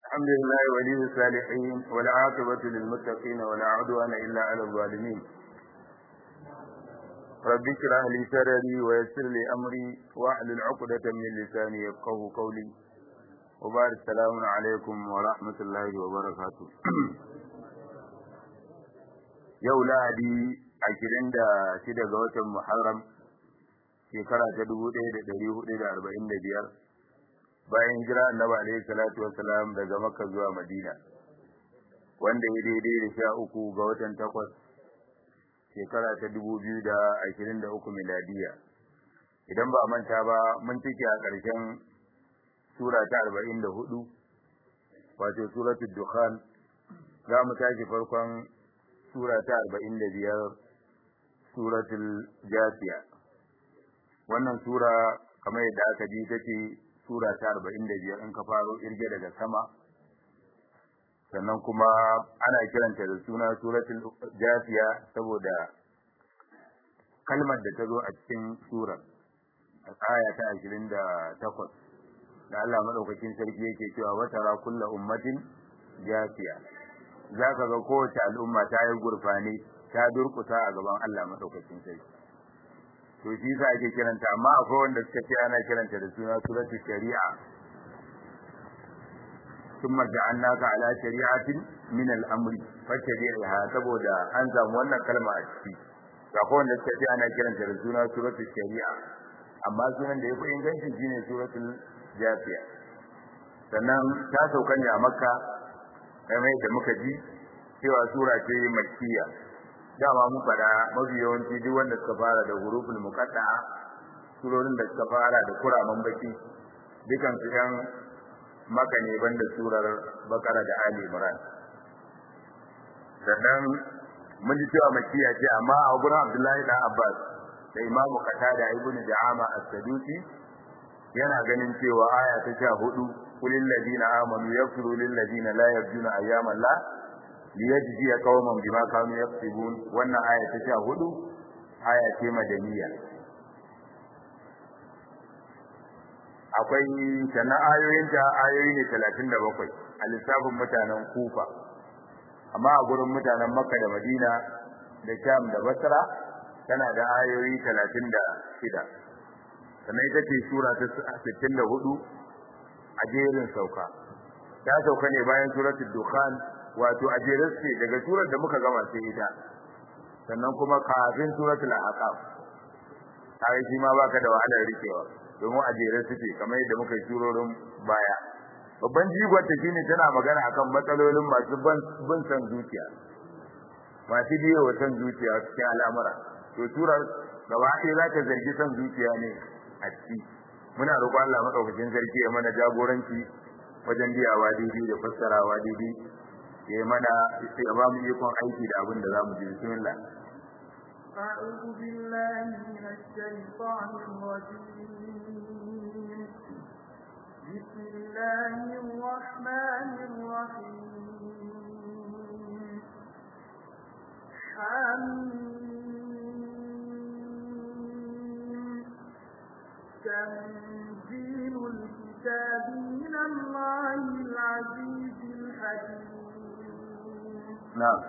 الحمد لله ولي الصالحين والعاقبة للمتقين ولا عدوان إلا على الظالمين رب اشرح لي صدري ويسر لي أمري واحلل عقدة من لساني يفقهوا قولي وبارك السلام عليكم ورحمة الله وبركاته yau lahadi ashirin da shida ga watan muharram shekara ta dubu ɗaya da ɗari hudu da arba'in da biyar bayan hijira annabi alaihi salatu wassalam daga makka zuwa madina wanda ya daidai da sha uku ga watan takwas shekara ta dubu biyu da ashirin da uku miladiya idan ba manta ba mun cike a ƙarshen sura ta arba'in da hudu wato suratul dukhan za mu tashi farkon sura ta arba'in da biyar suratul jasiya wannan sura kamar yadda aka ji ta ce sura ta arba'in da biyar in ka faro irge daga sama sannan kuma ana kiranta da suna suratul jasiya saboda kalmar da ta zo a cikin sura a aya ta ashirin da takwas da Allah madaukakin sarki yake cewa watara kulla ummatin jasiya za ka ga kowace al'umma ta yi gurfani ta durkusa a gaban Allah madaukakin sarki to shi sa ake kiranta amma akwai wanda suka ce ana kiranta da suna suratu shari'a thumma ja'alnaka ala shari'atin min al-amri fattabi'ha saboda an samu wannan kalma a ciki akwai wanda suka ce ana kiranta da suna suratu shari'a amma sunan da yafi inganci shine suratul jafiya sannan ta sauka ne a makka kamar da muka ji cewa sura ce makkiya dama mun fada mafi yawanci duk wanda suka fara da huruful muqatta'a surorin da suka fara da kuraman baki dukan su yan maka ne banda surar bakara da ali imran sannan mun ji cewa makkiya ce amma a gurin abdullahi dan abbas da imamu qatada ibn da'ama as-sadusi yana ganin cewa aya ta sha hudu kulil ladina amanu yaghfiru lil ladina la yarjuna ayyaman la liyajziya qauman bima kanu yaktubun wannan aya ta sha hudu aya ce madaniya akwai sana ayoyin ta ayoyi ne 37 a lissafin mutanen kufa amma a gurin mutanen makka da madina da sham da basra tana da ayoyi 36 sannan ita ce sura ta 64 a jerin sauka ta sauka ne bayan suratul dukhan wato a jerin ce daga surar da muka gama sai ita sannan kuma kafin suratul ahqaf kai shi ma baka da wahalar rikewa domin a jerin suke kamar yadda muka yi surorin baya babban jigon ta shine tana magana akan matsalolin masu bin san zuciya masu biyo wa san zuciya cikin al'amura to surar gaba ɗaya za ta zargi san zuciya ne a ciki muna roƙon Allah madaukakin sarki ya mana jagoranci wajen biyawa daidai da fassarawa daidai ya mana ya ba mu ikon aiki da abin da zamu ji bismillah أعوذ بالله من الشيطان الرجيم بسم الله الرحمن الرحيم حميم تنزيل الكتاب من الله العزيز الحكيم نعم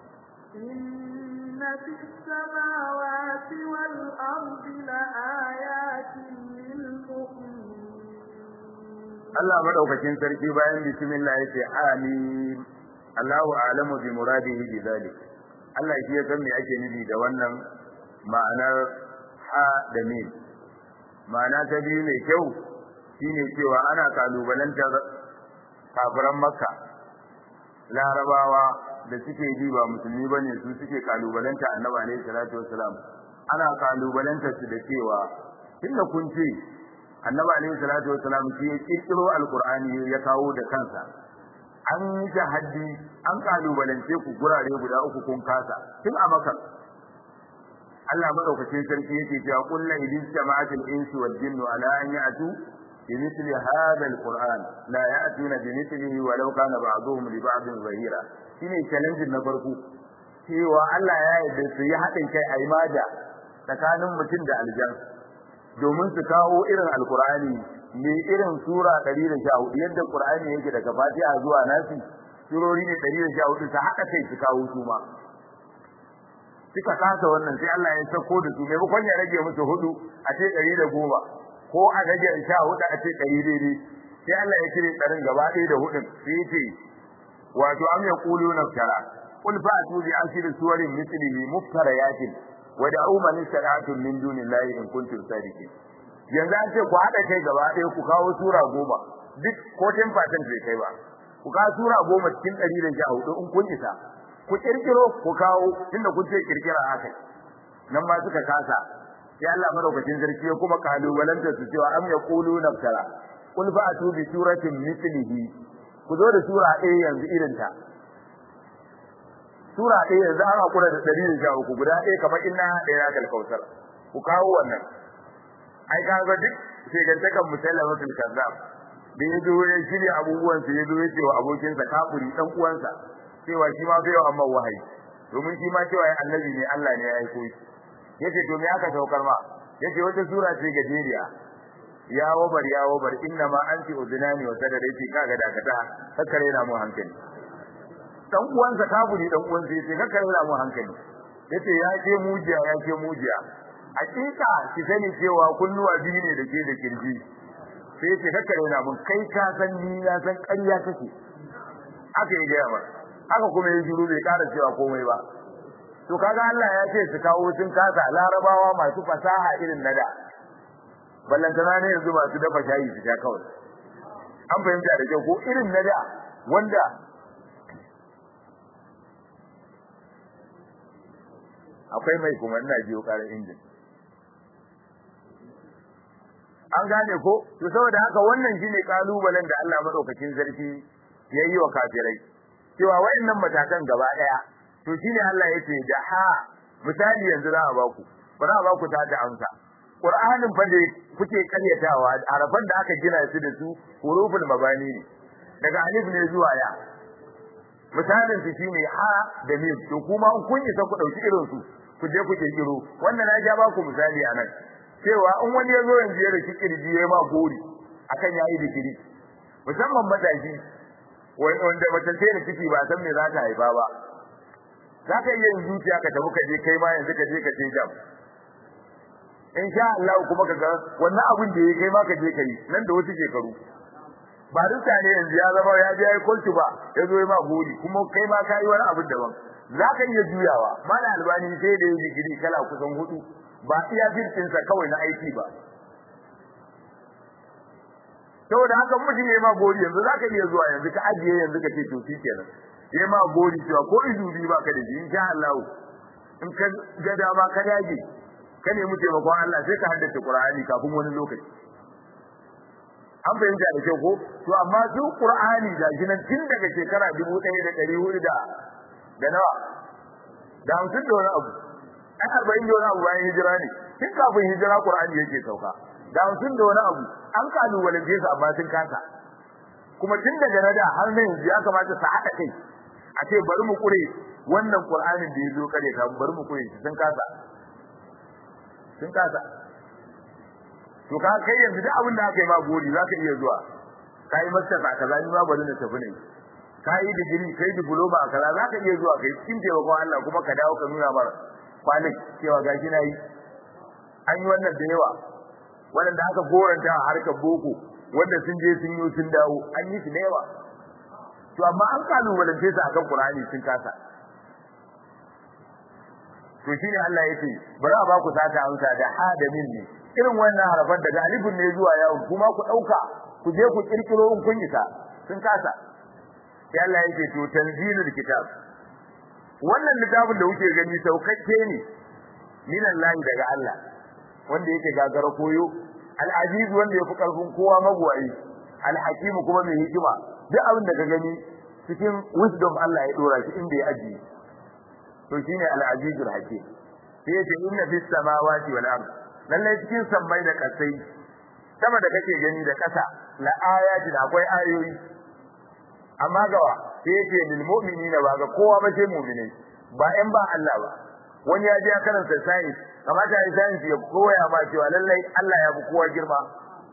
إن في السماوات والأرض لآيات للمؤمنين Allah madaukakin sarki bayan bismillah yace amin Allahu a'lamu bi muradihi bi zalik Allah shi ya san me ake nufi da wannan ma'anar ha da mim ma'ana ta biyu mai kyau shine cewa ana kalubalantar kafiran makka larabawa da suke ji ba musulmi bane su suke kalubalanta annabi alaihi salatu wasalam ana kalubalanta su da cewa tunda kun ce annabi alaihi salatu wasalam shi ya kirkiro alqur'ani ya kawo da kansa an yi haddi an kalubalance ku gurare guda uku kun kasa tun a makka Allah madaukakin sarki yake cewa kullu idin jama'atul insi wal jinni ala an ya'tu بمثل هذا القرآن لا يأتون بمثله ولو كان بعضهم لبعض ظهيرا shine challenge na farko cewa Allah ya yarda su yi haɗin kai a imada tsakanin mutum da aljan domin su kawo irin alkur'ani mai irin sura 114 yadda Qur'ani yake daga Fatiha zuwa Nasi surori ne 114 ta haka kai su kawo su ma suka kasa wannan sai Allah ya sako da su maimakon ya rage musu hudu a ce 110 ko a rage 14 a ce 100 daidai sai Allah ya kire tsarin gaba ɗaya da hudun sai yace wato am yaquluna tara qul fa'tu bi ashri suwarin mithlihi muftariyatin wa da'u man istata'tum min dunillahi in kuntum sadiqin yanzu an ce ku hada kai gaba ɗaya ku kawo sura goma duk ko 10% bai kai ba ku kawo sura goma cikin 114 in kun isa ku kirkiro ku kawo tunda kun ce kirkira haka nan ma suka kasa sai Allah madaukakin sarki ya kuma kalubalanta su cewa am yaquluna tara qul fa'tu bi suratin mithlihi ku zo da sura ɗaya yanzu irin ta sura ɗaya yanzu an hakura da ɗari da uku guda ɗaya kamar inna ɗaya na kalkautar ku kawo wannan ai ka ga duk sai ga takan musallamatul kazzab da ya zo ya shirya abubuwan sa ya zo ya ce wa abokinsa kafiri dan uwansa cewa shi ma bai amma wahayi domin shi ma cewa ya annabi ne Allah ne ya aiko shi yace to me aka saukar ma yace wata sura ce gajeriya ya wabar ya wabar inna ma anti udunani wa sadada yace kaga dakata kakkare na mu hankali dan uwansa kafiri dan uwansa yace kakkare na mu hankali yace ya ce mujiya ya ce mujiya hakika ki sani cewa kunnuwa biyu ne dake da kirji sai yace kakkare na mun kai ka san ni na san ƙarya kake haka ya gaya ba haka kuma ya shiru bai ƙara cewa komai ba to kaga Allah ya ce su kawo sun kasa larabawa masu fasaha irin na da ballantana ne yanzu masu dafa shayi su sha kawai an fahimta da kyau ko irin na da wanda akwai mai kuma ina jiyo karar injin an gane ko to saboda haka wannan shine kalubalen da Allah madaukakin sarki yayi wa kafirai cewa wayannan matakan gaba daya to shine Allah yake da ha misali yanzu za a baku ba za a baku ta da amsa Qur'anin fa da kuke karyatawa arafan da aka gina su da su huruful mabani ne daga alif ne zuwa ya misalin su shine ha da mim to kuma in kun isa ku dauki irin su ku je ku kirkiro wannan na ja ba ku misali anan cewa in wani ya zo yanzu ya riki kirji ya ma gori akan yayi digiri musamman matashi wanda mace ce da ciki ba san me za ta haifa ba za ka iya yin zuciya ka tafi ka je kai ma yanzu ka je ka ce jam in sha Allah kuma ka ga wannan abin da yake kai ma ka je kai nan da wasu shekaru ba duka ne yanzu ya zama ya je ya kulci ba ya zo ya ma gori kuma kai ma ka yi wani abin daban za ka iya juyawa mana albani sai da ya digiri kala kusan hudu ba iya firtinsa kawai na aiki ba saboda haka mutum ya ma gori yanzu za ka iya zuwa yanzu ka ajiye yanzu ka ce to shi kenan ya ma gori cewa ko izubi ba ka da shi insha Allah in ka ga dama ka dage ka nemi taimakon Allah sai ka haddace Qur'ani kafin wani lokaci an fahimta da kyau ko to amma su Qur'ani da shi nan tun daga shekara 1400 da da nawa da hamsin da wani abu ai arba'in da wani abu bayan hijira ne tun kafin hijira Qur'ani yake sauka da hamsin da wani abu an kalubalance su amma sun kasa kuma tun daga nada har nan yanzu ya kamata su haɗa kai a ce bari mu kure wannan Qur'anin da ya zo kare ka bari mu kure shi sun kasa sun kasa to ka kai yanzu duk abin da aka yi ma gori za ka iya zuwa ka yi masta ka kaza ni ma bari na tafi ne ka yi digiri kai diploma a kaza za ka iya zuwa kai cikin taimakon Allah kuma ka dawo ka nuna mara kwanan cewa gashi na yi an yi wannan da yawa waɗanda aka goranta a harkar boko wanda sun je sun yi sun dawo an yi su da yawa to amma an kalubalance su akan Qur'ani sun kasa to shine Allah yace bari a ba ku sata amsa da ha da min ne irin wannan harafan daga alifin ne zuwa yawon kuma ku dauka ku je ku kirkiro in kun isa sun kasa sai Allah yake to tanzilul kitab wannan littafin da kuke gani saukakke ne minallahi daga Allah wanda yake gagara koyo al-aziz wanda yafi karfin kowa magwayi al-hakim kuma mai hikima duk abin da ka gani cikin wisdom Allah ya dora shi inda ya ajiye to shine al-aziz al-hakim sai yace inna fis samawati wal ard lalle cikin sammai da kasai sama da kake gani da kasa la ayatin akwai ayoyi amma gawa sai yace lil mu'minina ba ga kowa ba sai mu'minai ba ɗan ba Allah ba wani ya je ya karanta science kamata ya science ya koya ma cewa lallai Allah ya fi kowa girma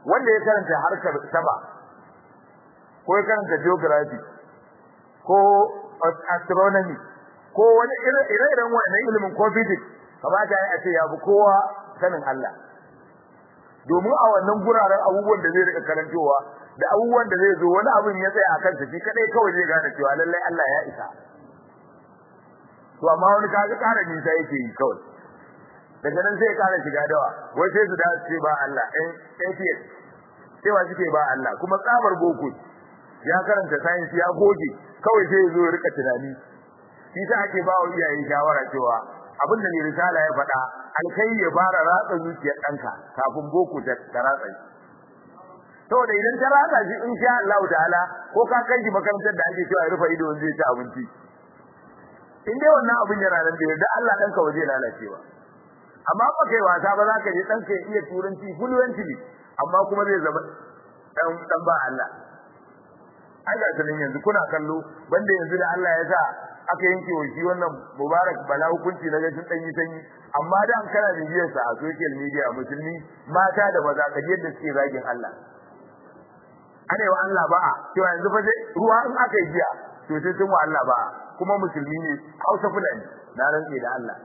wanda ya karanta harkar sama ko ya karanta geography ko astronomy ko wani ire-iren wannan ilimin ko physics kamata ya ce ya bi kowa sanin Allah domin a wannan guraren abubuwan da zai rika karantowa da abubuwan da zai zo wani abin ya tsaya akan shi kadai kawai zai gane cewa lallai Allah ya isa to amma wani kaga ƙara nisa yake yi kawai daga nan sai ya ƙara shiga dawa wai sai su da su ce ba Allah ɗan atheist cewa suke ba Allah kuma tsabar boko ya karanta science ya goge kawai sai ya zo ya rika tunani shi sa ake ba wa iyaye shawara cewa abin da ne risala ya faɗa alkai ya fara ratsa zuciyar ɗanka kafin boko ta ratsa shi saboda idan ta ratsa shi in sha Allah ta'ala ko ka kai shi makarantar da ake cewa ya rufe ido zai ci abinci in dai wannan abin yana nan da yadda Allah ɗanka waje lalacewa amma ba kai wasa ba za ka je ɗanka ya iya turanci fluently amma kuma zai zama ɗan ɗan ba Allah ai ga sanin yanzu kuna kallo banda yanzu da Allah ya sa aka yanke wa shi wannan mubarak bala hukunci na gashin ɗanyi sanyi amma da an kana bibiyar sa a social media musulmi mata da maza ka yadda suke zagin Allah ana yi wa Allah ba'a cewa yanzu fa sai ruwa in aka yi jiya to sai sun wa Allah ba'a kuma musulmi ne Hausa Fulani na rantse da Allah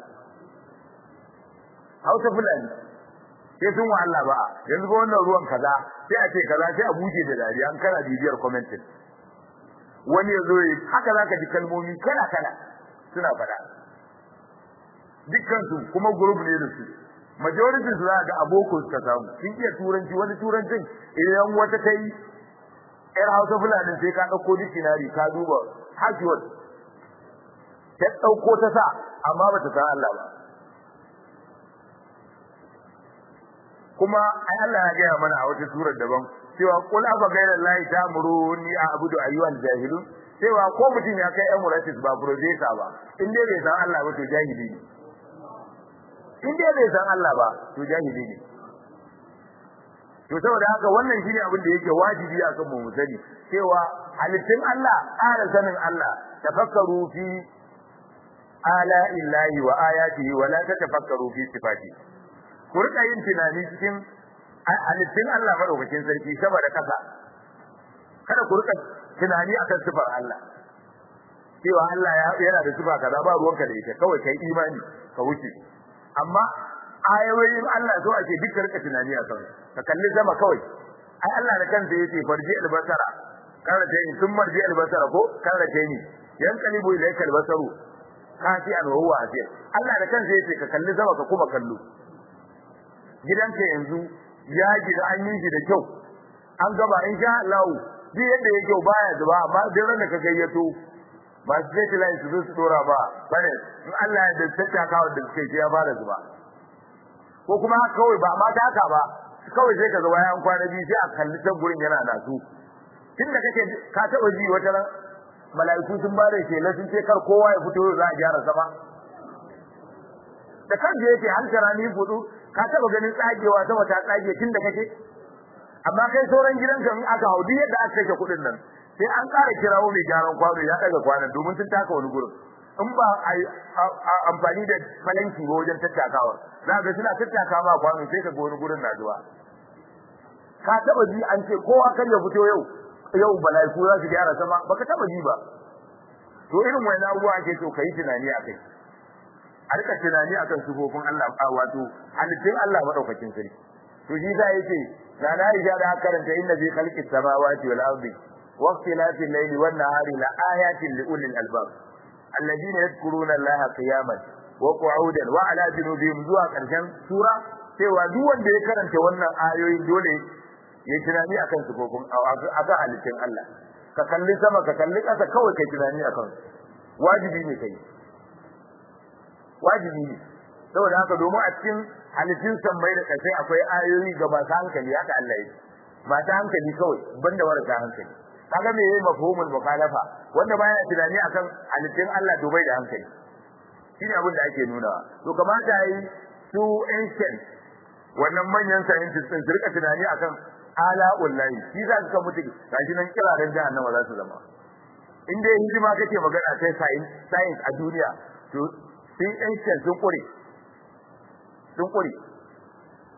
Hausa Fulani sai sun wa Allah ba'a yanzu ba wannan ruwan kaza sai a ce kaza sai a buce da dariya an kana bibiyar commenting wani yazo yi haka zaka ji kalmomi kala kala suna faɗa dukkan su kuma group ne da su majority su za ga aboko suka samu sun iya turanci wani turancin idan wata ta yi yar hausa fulani sai ka ɗauko dictionary ka duba hajjiyar ta ɗauko ta sa amma ba ta san Allah ba kuma ai Allah ya gaya mana a wata surar daban cewa qul afa ghayra allahi ta'muruni a'budu ayyuhal jahilun cewa ko mutum ya kai emirates ba professor ba in dai bai san Allah ba to jahili ne in dai bai san Allah ba to jahili ne to saboda haka wannan shine abin da yake wajibi a kan mu sani cewa halittun Allah ƙara sanin Allah tafakkaru fi ala illahi wa ayatihi wa la tatafakkaru fi sifati ku rika yin tunani cikin halittun Allah madaukakin sarki saboda kasa kada ku rika tunani akan sifar Allah cewa Allah yana da sifa kaza ba ruwanka da ita kawai kai imani ka wuce amma ayoyin Allah so ake duka rika tunani a kansu ka kalli sama kawai ai Allah da kansa yace farji albasara kana ta yi sun marji albasara ko kana ta yi yan kalibu ilayka albasaru kafi an huwa asir Allah da kansa yace ka kalli sama ka kuma kallo gidanka yanzu ya gida an yi shi da kyau an gaba insha Allah duk yadda yake baya zuba amma duk ran da ka gayyato masu satellite su zo su dora ba bane in Allah ya da tattakawa da suke ya fara zuba ko kuma kawai ba ma ta haka ba kawai sai ka ga bayan kwana biyu sai a kalli can gurin yana da su tunda kake ka taba ji wata ran mala'iku sun bare ke la sun ce kar kowa ya fito za a gyara sama da kan da yake hankara ni fudu ka taba ganin tsagewa sama ta tsage tunda kake amma kai sauran gidanka in aka haudi yadda aka kashe kudin nan sai an ƙara kirawo mai gyaran kwano ya daga kwanan domin sun taka wani gurin in ba a amfani da falanki ba wajen tattakawa za ga suna tattaka ma kwano sai ka ga wani gurin na zuwa ka taba ji an ce kowa kan ya fito yau yau malaiku za su gyara sama baka taba ji ba to irin wani abubuwa ake so kai tunani akai a rika tunani akan sifofin Allah wato halittun Allah madaukakin sarki to shi za yake da na riga da karanta inna fi khalqis samawati wal ardi wa ikhtilafil layli wan nahari la ayatin li ulil albab alladhina yadhkuruna allaha qiyaman wa qu'udan wa ala junubihim zuwa karshen sura cewa duk wanda ya karanta wannan ayoyin dole ya tunani akan sifofin akan halittun Allah ka kalli sama ka kalli ƙasa kawai kai tunani akan wajibi ne kai wajibi ne saboda haka domin a cikin halittun sammai da ƙasai akwai ayoyi ga masu hankali haka Allah ya masu hankali kawai banda marasa hankali kaga me yayi mafhumul mukhalafa wanda baya tunani akan halittun Allah to bai da hankali shine abin da ake nunawa to kamata yi su ancient wannan manyan scientists din su rika tunani akan ala wallahi shi za ka mutu gashi nan kiraren jahannama za su zama in dai hidima kake magana kai science science a duniya to sun ancient sun kure sun kure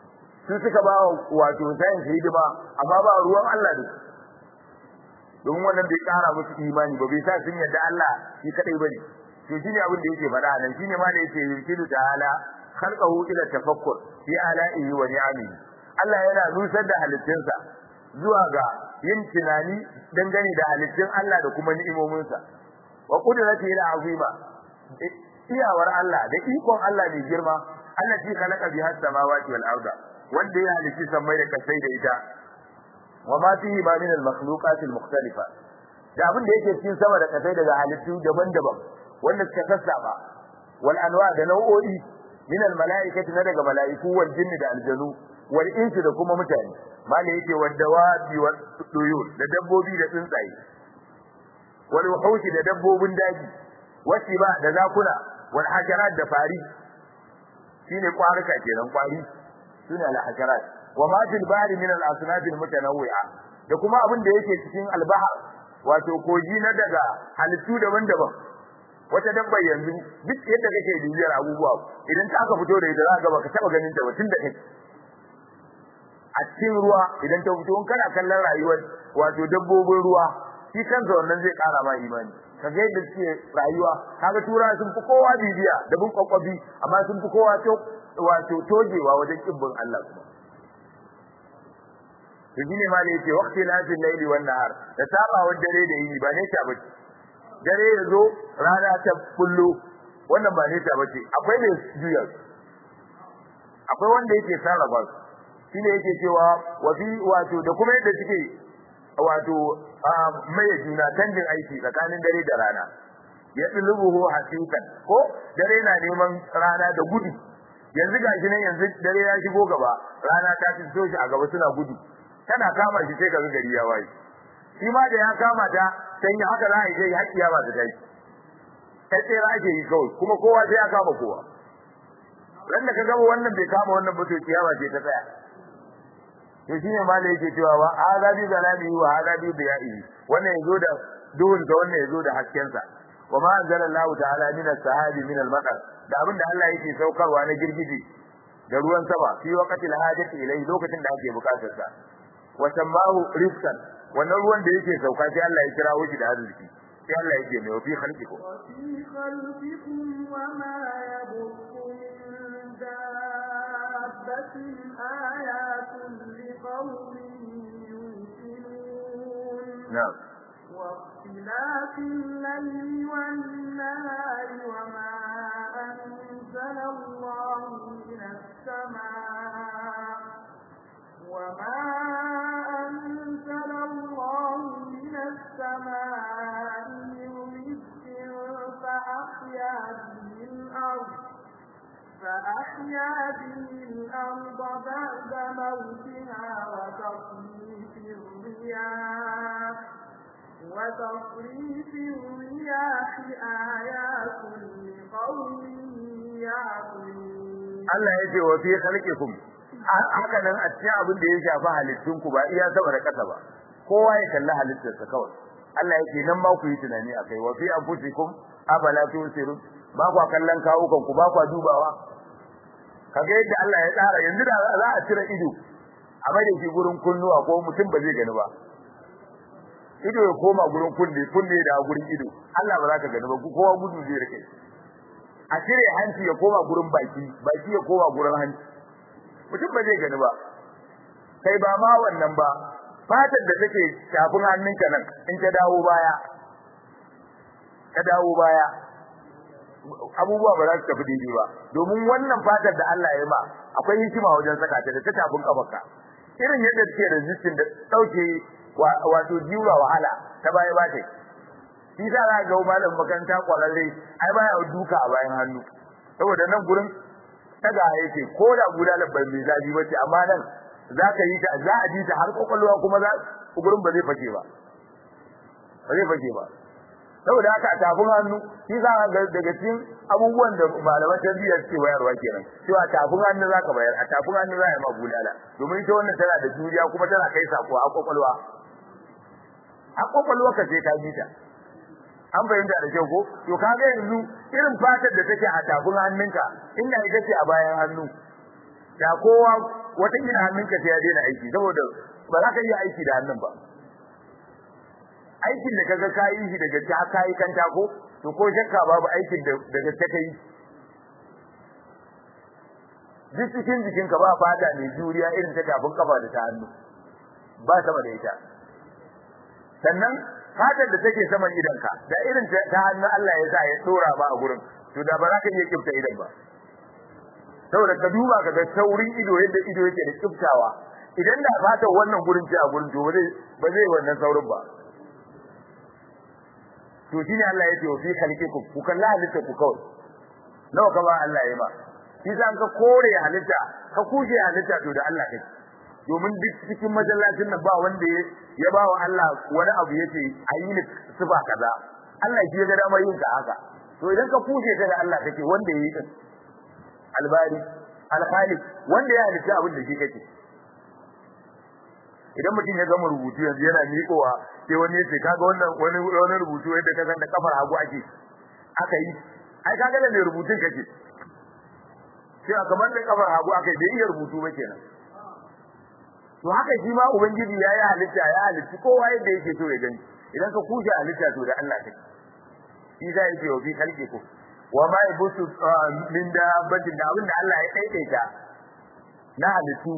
su suka ba wato sayin hidima amma ba ruwan Allah da su don wannan bai kara musu imani ba bai sa sun yadda Allah shi kadai bane to shine abin da yake faɗa nan shine ma da yake yurkilu ta'ala khalqahu ila tafakkur fi ala'ihi wa ni'amihi Allah yana nusar da halittunsa zuwa ga yin tunani dangane da halittun Allah da kuma ni'imominsa wa qudratihi al'azima iyawar Allah da ikon Allah ne girma Allah shi khalaqa biha samawati wal arda wanda ya halitti sammai da kasai da ita wa ma fihi ma min al-makhluqat al-mukhtalifa da abin da yake cikin sama da kasai daga halittu daban-daban wanda suka sassaba wal anwa da nau'o'i min al-mala'ikati na daga mala'iku wal jinni da aljanu wal insi da kuma mutane mala yake wal dawabi wal tuyur da dabbobi da tsuntsaye wal wuhushi da dabbobin daji wasi ba da zakuna wal hajarat da fari shine kwaruka kenan kwari sune al hajarat wa ma fil bahri min al asnaf al mutanawwi'a da kuma abin da yake cikin al bahr wato koji na daga halittu daban-daban wata dabba yanzu duk yadda kake bibiyar abubuwa idan ta aka fito da ita za ka baka taba ganin ta ba tun da kai a cikin ruwa idan ta fito in kana kallon rayuwar wato dabbobin ruwa shi kansa wannan zai kara ma imani kaga yadda suke rayuwa kaga tura sun fi kowa bibiya da bin kwakwabi amma sun fi kowa wato tojewa wajen kibbin Allah kuma to shine ma ne yake waqti lafil layli wan nahar da sabawar dare da yini ba ne ta bace dare yazo rana ta kullu wannan ba ne ta bace akwai ne juya akwai wanda yake sarrafa shine yake cewa wa fi wato da kuma yadda suke wato mai juna canjin aiki tsakanin dare da rana ya dulubuhu hasikan ko dare na neman rana da gudu yanzu gashi nan yanzu dare ya shigo gaba rana ta fito shi a gaba suna gudu tana kama shi sai kaga gari ya waye shi ma da ya kama ta sai ya haka za a yi sai hakiya ba ta tashi sai sai ake yi kawai kuma kowa sai ya kama kowa ran da ka gaba wannan bai kama wannan ba to kiyama ce ta tsaya to shine ma da yake cewa wa azabi zalami wa azabi biya'i wannan yazo da duhun sa wannan yazo da hasken sa wa ma anzalallahu ta'ala min as-sahabi min al-matar da abin da Allah yake saukarwa na girgije da ruwan sama fi waqti al-hajati ilai lokacin da ake bukatar sa wa sammahu rizqan wannan ruwan da yake sauka sai Allah ya kira shi da arziki sai Allah yake mai fi khalqikum وفي خلقكم وما يبث من دابة آيات لقوم يوقنون na'am واختلاف الليل والنهار وما أنزل الله من السماء وما أنزل الله من السماء من رزق فأحيا به الأرض فأحيا به الأرض بعد موتها وتصريف الرياح وتصريف الرياح آيات لقوم يعقلون Allah yake wa fi khalqikum haka nan a cikin abin da ya shafi halittun ku ba iya sama da kasa ba kowa ya kalli halittarsa kawai Allah yake nan ma ku yi tunani akai wa fi anfusikum afala tusirun ba ku kallon kawukan ku ba ku dubawa kaga yadda Allah ya tsara yanzu da za a cire ido a mai da shi gurin kunnuwa ko mutum ba zai gani ba ido ya koma gurin kunne kunne da gurin ido Allah ba za ka gani ba kowa gudu zai rike a cire hanci ya koma gurin baki baki ya koma gurin hanci mutum ba zai gani ba kai ba ma wannan ba fatar da take shafin hannunka nan in ta dawo baya ta dawo baya abubuwa ba za su tafi daidai ba domin wannan fatar da Allah ya ma akwai hikima wajen saka ta da ta tafin kafarka irin yadda take resistant da dauke wato jiwa wahala ta baya ba ta shi sa za ga malam makaranta kwararre ai baya duka a bayan hannu saboda nan gurin daga yake ko da gudanar bai mai zafi ba ce amma nan za ka yi ta za a ji ta har kwakwalwa kuma za gurin ba zai fake ba ba zai fake ba saboda haka a tafin hannu shi za ga daga cikin abubuwan da malaman tarbiyya suke bayarwa kenan cewa tafin hannu za ka bayar a tafin hannu za a yi ma bulala domin ita wannan tana da juriya kuma tana kai sako a kwakwalwa a kwakwalwa ka sai ka ji ta an fahimta da kyau ko to kaga yanzu irin fatar da take a tafin hannunka inda ita ce a bayan hannu da kowa wata kila hannunka sai ya daina aiki saboda ba za ka iya aiki da hannun ba aikin da kaga ka yi shi daga ta ka yi kanta ko to ko shakka babu aikin da daga ta kai duk cikin jikinka ba fata mai juriya irin ta tafin kafa da ta hannu ba sama da ita sannan fatar da take saman idanka da irin ta hannu Allah ya sa ya tsora ba a gurin to da ba za ka iya kifta idan ba saboda ka duba ka ga saurin ido yadda ido yake da kiftawa idan da fatar wannan gurin ce a gurin to ba zai ba zai wannan saurin ba to shine Allah ya ce wa fi khalqikum ku kalla halitta ku kawai nawa ka ba Allah ya ba shi san ka kore halitta ka kushe halitta to da Allah kake domin duk cikin masallacin nan ba wanda ya ba wa Allah wani abu yace ayi ni sifa kaza Allah shi ya ga dama yin ka haka to idan ka kushe ta da Allah kake wanda yayi din albari alkhaliq wanda ya halitta abin da shi kake idan mutum ya gama rubutu yanzu yana miƙowa sai wani ya ce kaga wannan wani wani rubutu yadda ka san da kafar hagu ake aka yi ai kaga da mai rubutun kake sai kamar da kafar hagu aka yi bai iya rubutu ba kenan to haka shi ma ubangiji ya yi halitta ya halitta kowa yadda yake so ya gani idan ka kushe halitta to da Allah take shi za ya ce wa fi khalqikum wa ma yabusu min dabbatin da abin da Allah ya daidaita na halittu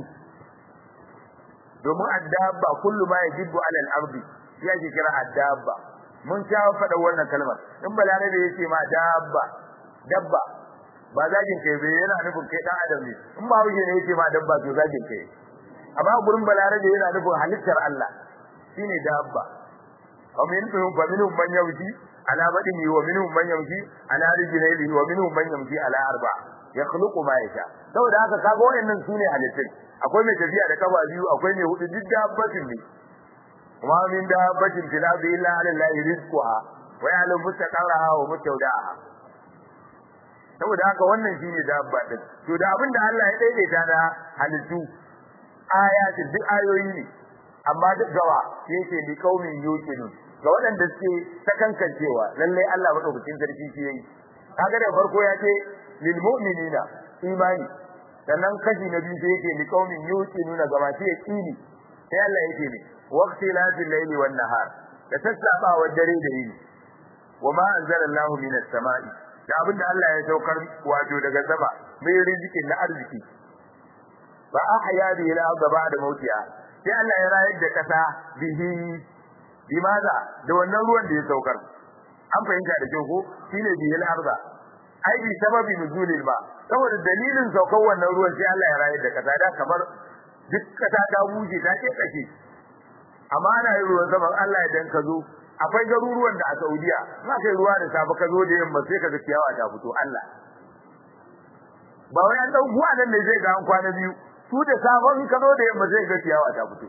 domin addabba kullu ma yajibu ala al-ardi ya ke kira addabba mun sha faɗa wannan kalmar in balarabe yace ma dabba dabba ba zagin kai bai yana nufin kai dan adam ne in ba wuce ne yace ma dabba to zagin kai amma gurin balarabe yana nufin halittar Allah shine dabba wa minhum fa minhum man yamshi ala badini wa minhum man yamshi ala rijlihi wa minhum man yamshi ala arba yakhluqu ma yasha saboda haka kaga wayannan sune halittun akwai mai tafiya da kafa biyu akwai mai hudu duk dabbatin ne kuma min dabbatin fil ardi illa ala allahi rizquha wa ya'lamu mustaqarraha wa mustawda'aha saboda haka wannan shine dabba din to da abin da Allah ya daidaita na halittu ayati duk ayoyi ne amma duk gawa yake li qaumin yuqinun ga waɗanda suke sakankancewa lalle Allah madaukakin sarki shi yayi kaga da farko ya ce lil mu'minina imani sannan kashi na biyu sai yake li qaumin yuqinuna ga masu yaqini sai Allah yake ne waqtilafil layli wan nahar da tasaba dare da yini wama anzalallahu minas sama'i da abin da Allah ya saukar wato daga sama mai riziki na arziki ba ahya bihi al-ardh ba'da mautiha sai Allah ya rayar da kasa bihi bimaza da wannan ruwan da ya saukar an fahimta da kyau ko shine bihi al-ardh ai bi sababi nuzulil ba saboda dalilin saukar wannan ruwan sai Allah ya rayar da kasa da kamar duk kasa ta buje ta ce kake amma ana yin ruwan sama Allah ya dan ka zo akwai garuruwan da a Saudiya za ka yi ruwa da safe ka zo da yamma sai ka ga ciyawa ta fito Allah ba wai an dau buwa nan ne zai ga an kwana biyu su da safe in ka zo da yamma sai ga ciyawa ta fito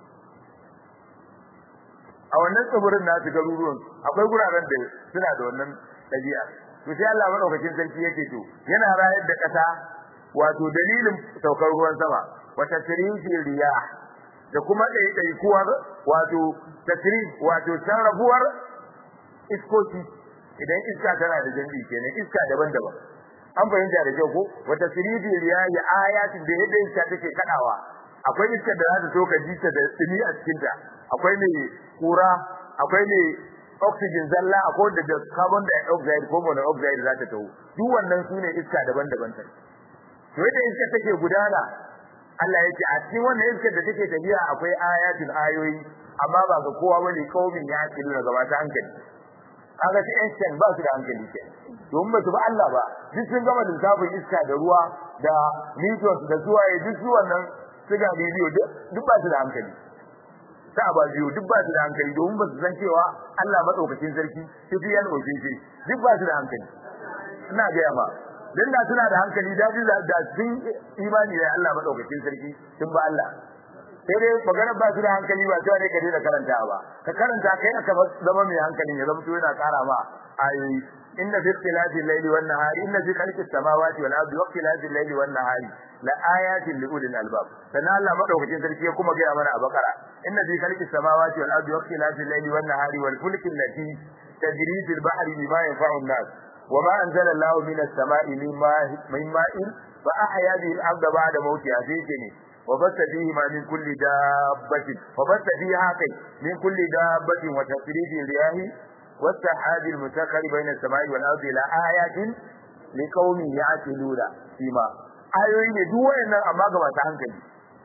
a wannan tsibirin nasu garuruwan akwai guraren da suna da wannan ɗabi'a to sai Allah madaukakin sarki yake to yana rayar da ƙasa wato dalilin saukar ruwan sama wa tasrifi riyah da kuma ɗaiɗaikuwar wato tasrif wato sarrafuwar iskoki idan iska tana da jambi kenan iska daban-daban an fahimta da kyau ko wa tasrifi riyah ya ayatin da yadda iska take kadawa akwai iskar da za ta so ka ji ta da tsini a cikin ta akwai mai kura akwai mai oxygen zalla akwai da carbon dioxide ko monoxide za ta taho duk wannan sune iska daban-daban ta to yadda iska take gudana Allah yake a cikin wannan iskar da take tafiya akwai ayatul ayoyi amma ba ga kowa bane kaumin ya ci daga gaba ta hankali kaga sai Einstein ba su da hankali ke domin ba su ba Allah ba duk sun gama lissafin iska da ruwa da Newton da suwaye duk su wannan suga bidiyo duk ba su da hankali ta ba biyu duk ba su da hankali domin ba su san cewa Allah madaukakin sarki tafiyan ofisi duk ba su da hankali ina ga yamma dan da suna da hankali da da sun imani da Allah madaukakin sarki sun ba Allah sai dai magana ba su da hankali ba sai ne ka da karanta ba ka karanta kai aka zama mai hankali ya zama to yana kara ma ayoyi inna fi ikhtilafi al-layli wan nahari inna fi khalqis samawati wal ardi wa ikhtilafi al-layli wan nahari la ayatin li ulil albab sannan Allah madaukakin sarki ya kuma gaya mana a bakara inna fi khalqis samawati wal ardi wa ikhtilafi al-layli wan nahari wal fulki allati tajri fil bahri bima yanfa'u an-nas وما أنزل الله من السماء من ماء fa ahya bihi al-ardha ba'da mawtiha sai ce ne wa basta fihi ma min kulli dabbatin fa basta fiha kai min kulli dabbatin wa tasrifi riyahi والسحاب المسخر بين السماء والارض الى ايات لقوم يعقلون فيما ayoyi ne duk wayannan amma ga masu hankali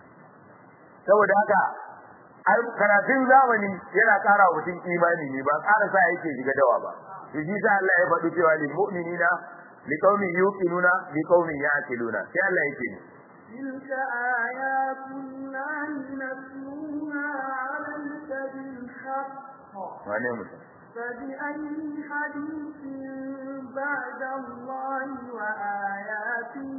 saboda haka karatun zamani yana ƙara wa mutum imani ne ba ƙara sa yake shiga dawa ba to shi sa Allah ya faɗi cewa lil mu'minina liqaumin yuqinuna liqaumin ya'qiluna sai Allah yake ne تلك آيات الله نتلوها عليك بالحق wane mutum فبأي حديث بعد الله وآياته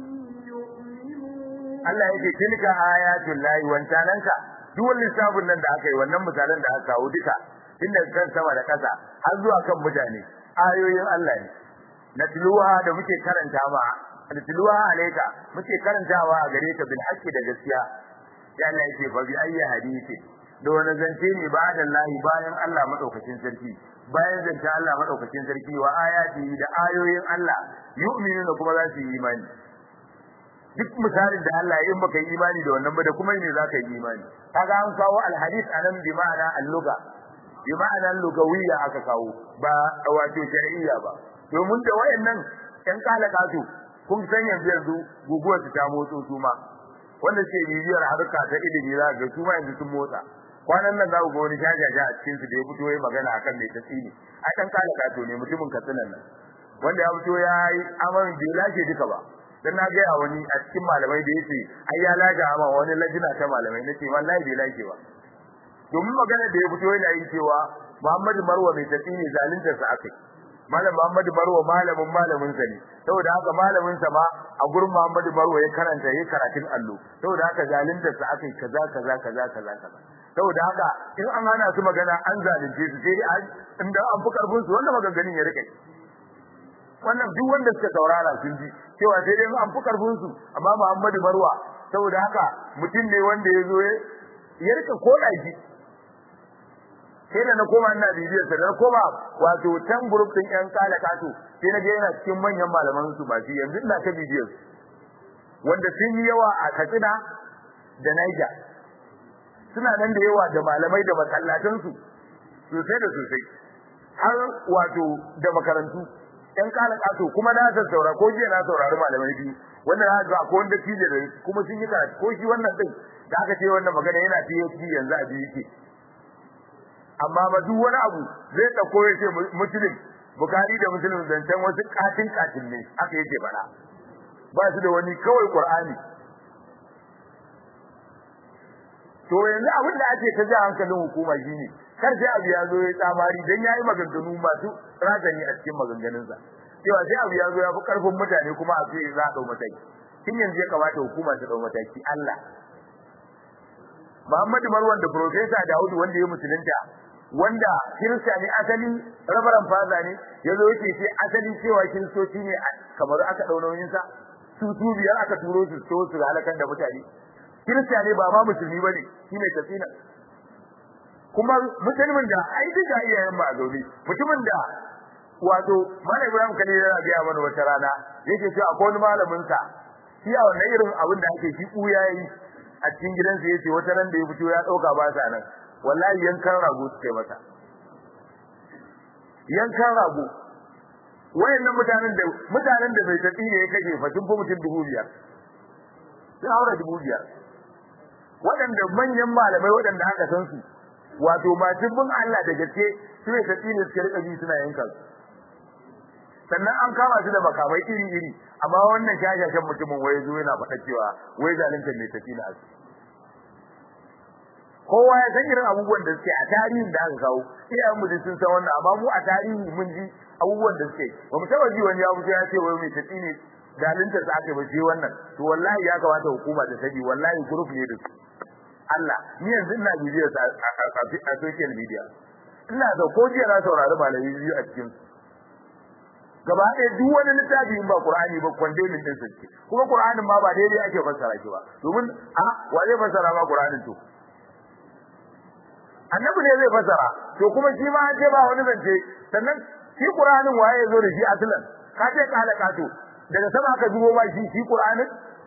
يؤمنون Allah yake tilka ayatul lahi wancananka duk wani lissafin nan da aka yi wannan misalan da aka kawo duka inda kan sama da kasa har zuwa kan mutane ayoyin Allah ne natluha da muke karanta ma natluha alayka muke karantawa a gare ka bil haqqi da gaskiya ya Allah yake fa bi ayyi hadisi da wani zance ne ba da lahi bayan Allah madaukakin sarki bayan zance Allah madaukakin sarki wa ayati da ayoyin Allah yu'minuna kuma za su yi imani duk misalin da Allah ya in baka yi imani da wannan ba da kuma ne zaka yi imani kaga an kawo alhadith anan bi ma'ana al-lugha bi ma'ana lugawiyya aka kawo ba wato shar'iyya ba domin da wayannan ɗan kalaka su kun san yanzu yanzu guguwar ta motso su ma wanda ke bibiyar harka ta ilimi za ga su ma yanzu sun motsa kwanan nan za ku ga wani jajaja a cikin su da ya fito yayi magana akan mai tasiri a ɗan kalaka to ne mutumin katsinan nan wanda ya fito ya yi amarin bai lashe duka ba dan na ga wani a cikin malamai da yace ai ya laga ma wani lajina ta malamai nace wallahi bai lake ba domin magana da ya fito yana yi cewa Muhammadu Marwa mai tafi ne zalunta sa akai malam Muhammadu Marwa malamin malamin sa ne saboda haka malamin sa ma a gurin Muhammadu Marwa ya karanta yayin karatun allo saboda haka zalunta sa akai kaza kaza kaza kaza kaza saboda haka in an hana su magana an zalunce su sai inda an fi karfin su wannan maganganun ya rike wannan duk wanda suka saurara sun ji cewa sai dai an fi karfin su amma Muhammadu Marwa saboda haka mutum ne wanda ya zo ya rika koda shi sai da na koma ina bibiyar sa na koma wato tan group din yan kala kato sai na ga yana cikin manyan malaman su ba shi yanzu ina ta bibiyar wanda sun yi yawa a Katsina da Niger suna nan da yawa da malamai da masallatan su sosai da sosai har wato da makarantu yan kala kato kuma na san saura ko jiya na saurari malamai biyu wanda na ga ko wanda tije da kuma sun yi karatu ko shi wannan din da aka ce wannan magana yana PhD yanzu a biyu yake amma ba duk wani abu zai dauko ya ce muslim bukari da muslim zancen wasu katin katin ne aka yake fada ba su da wani kawai qur'ani to yanzu abin da ake ta ji hankalin hukuma shine kar sai abu ya zo ya tsamari dan yayi maganganu masu razani a cikin maganganunsa cewa sai abu ya zo ya fi karfin mutane kuma a ce za a dau mataki tun yanzu ya kamata hukuma ta dau mataki Allah Muhammadu Marwan da Professor Dawud wanda ya musulunta wanda kirista ne asali rabaran faza ne yazo yake ce asali cewa kiristoci ne kamar aka dau nauyin sa su su biyar aka turo su so su halakan da mutane kirista ne ba ma musulmi bane shine tafina kuma musulmin da ai duka iyayen ba zaune mutumin da wato Malam Ibrahim Kane yana ga mana wata rana yake cewa akwai wani malamin sa shi a wannan irin abin da ake shi kuya yi a cikin gidansa yace wata ran da ya fito ya dauka ba sa nan wallahi yankan rago suke masa yankan rago wayannan mutanen da mutanen da bai tafi ne ya kashe fa sun fi mutum dubu biyar sun haura dubu biyar waɗanda manyan malamai waɗanda aka san su wato masu bin Allah da gaske su ne tafi ne suke rika bi suna yanka su sannan an kama su da makamai iri iri amma wannan shashashan mutumin wai zo yana faɗa cewa wai zalunta mai tafi na asu kowa ya san irin abubuwan da suke a tarihin da aka kawo iyayen mu sun san wannan amma mu a tarihi mun ji abubuwan da suke ba mu taba ji wani ya fito ya ce wai mai tafi ne zalunta sa aka bace wannan to wallahi ya kamata hukuma ta sani wallahi group ne da su Allah ni yanzu ina bibiyar sa a social media ina da ko jiya na saurari malami biyu a cikin gaba ɗaya duk wani littafi in ba Qur'ani ba kwande min din sai kuma Qur'anin ma ba daidai ake fassara shi ba domin a wa zai fassara ma Qur'anin to annabi ne zai fassara to kuma shi ma ce ba wani zance sannan shi Qur'anin waye zo da shi aslan ka ce kala kato daga sama aka dubo ba shi shi Qur'anin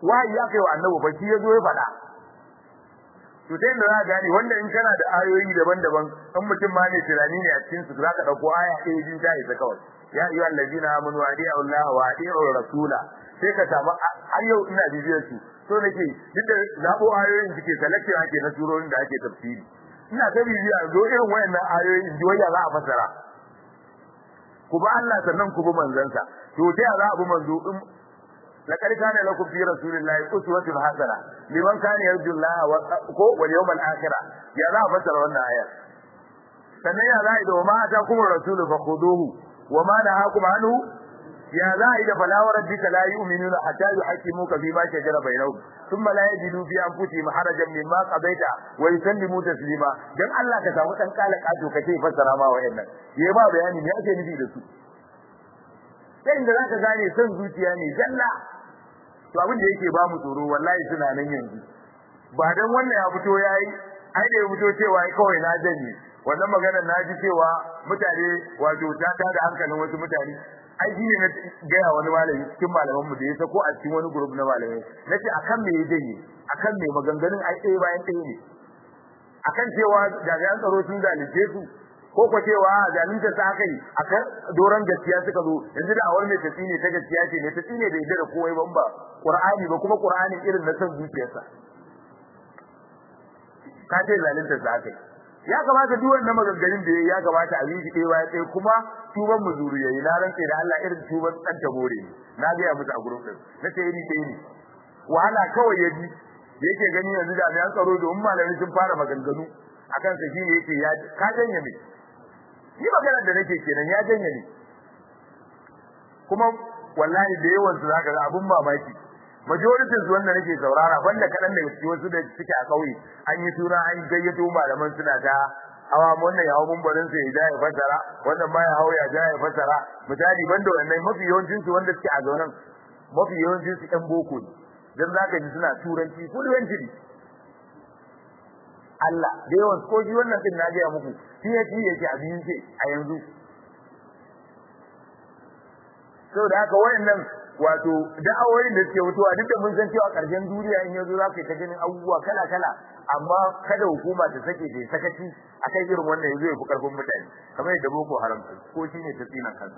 wahayi ya kai wa annabi fa shi yazo ya faɗa to sai da za gane wanda in kana da ayoyi daban-daban in mutum ma ne tunani ne a cikin su za ka dauko aya ɗaya jin ta isa kawai ya ayyuhal ladina amanu adi'u Allah wa adi'u rasula sai ka samu har yau ina bibiyar su so nake duk da zabo ayoyin suke selection ake na surorin da ake tafsiri ina ta bibiya zo irin wayannan ayoyi in ji waya za a fasara ku ba Allah sannan ku bi manzansa to ta za a bi manzo in laqad kana lakum fi rasulillahi uswatun hasana liman kana yarju Allah wa ko wal yawmal akhir ya za a fasara wannan aya sannan ya za a yi da ma ta kuma rasulu fa khuduhu wa ma nahakum anhu ya za a yi da fala wa rabbika la yu'minuna hatta yuhaqqimuka fi ma shajara bainahum thumma la yajidu fi anfusihim harajan mimma qadaita wa yusallimu taslima dan Allah ka samu dan kala kato kace fassara ma wayannan yayi ba bayani me ake nufi da su sai inda zaka gane son zuciya ne jalla to abin da yake ba mu tsoro wallahi suna nan yanzu ba dan wannan ya fito yayi ai da ya fito cewa kawai na janye wannan magana na ji cewa mutane wato ta tada hankalin wasu mutane ai shi ne na gaya wani malami cikin malaman mu da ya sako a cikin wani group na malamai nace akan me ya janye akan me maganganun ai ɗaya bayan ɗaya ne akan cewa jami'an tsaro sun zalunce su ko ko cewa zalunta ta kai akan doran gaskiya suka zo yanzu da awar mai tafi ne ta gaskiya ce ne tafi ne da yadda da kowai ban ba qur'ani ba kuma qur'ani irin na san zuciyarsa ka ce zalunta ta kai ya kamata duk wannan maganganun da ya kamata a yi shi ɗaya bayan ɗaya kuma tuban mu zuru yayi na rantse da Allah irin tuban dan ta more na ga ya musu a gurin din na ce iri ɗaya ne wahala kawai ya ji da yake gani yanzu da an tsaro da umma malami sun fara maganganu akan sa shine yake ya ka janye ne ni magana da nake kenan ya janye ne kuma wallahi da yawan su zaka ga abun mamaki majority su wanda nake saurara banda kadan da su wasu da suke a kauye an yi suna an gayyato malaman suna ta hawa wannan ya hawo bumbarin sa ya ja ya fasara wannan ma ya hawo ya ja ya fasara misali banda wannan mafi yawancin su wanda suke a zaunan mafi yawancin su ɗan boko ne dan zaka ji suna turanci fluency ne Allah da yawan ko ji wannan din na ga muku PhD yake a biyu ce a yanzu saboda haka wayannan wato da'awoyin da suke mutuwa duk da mun san cewa karshen duniya in yazo za ka ta ganin abubuwa kala kala amma kada hukuma ta sake ta sakaci akan irin wannan yazo ya fi karfin mutane kamar yadda boko haram ko shine ta tsina kansa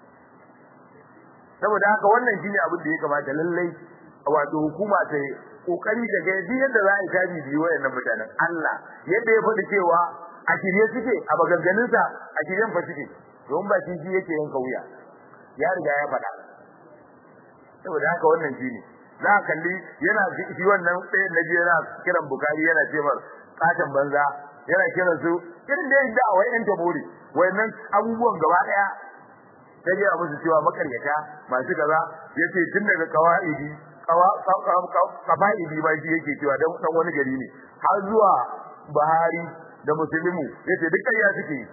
saboda haka wannan shine abin da ya kamata lallai wato hukuma ta kokari da ga yadda za a yi tabi biyu wayannan mutanen Allah yadda ya faɗi cewa a shirye suke a maganganunsa a shiryen fa suke don ba shi yake yanka wuya ya riga ya faɗa saboda haka wannan shine za ka kalli yana shi wannan ɗaya na je yana kiran bukari yana ce mar katon banza yana kiran su irin da yadda a wayan tabori wayannan abubuwan gaba daya ta je a musu cewa makaryata masu kaza yace tun daga kawaidi kawaidi ba shi yake cewa dan dan wani gari ne har zuwa Buhari da Muslimu yace duk ƙarya suke yi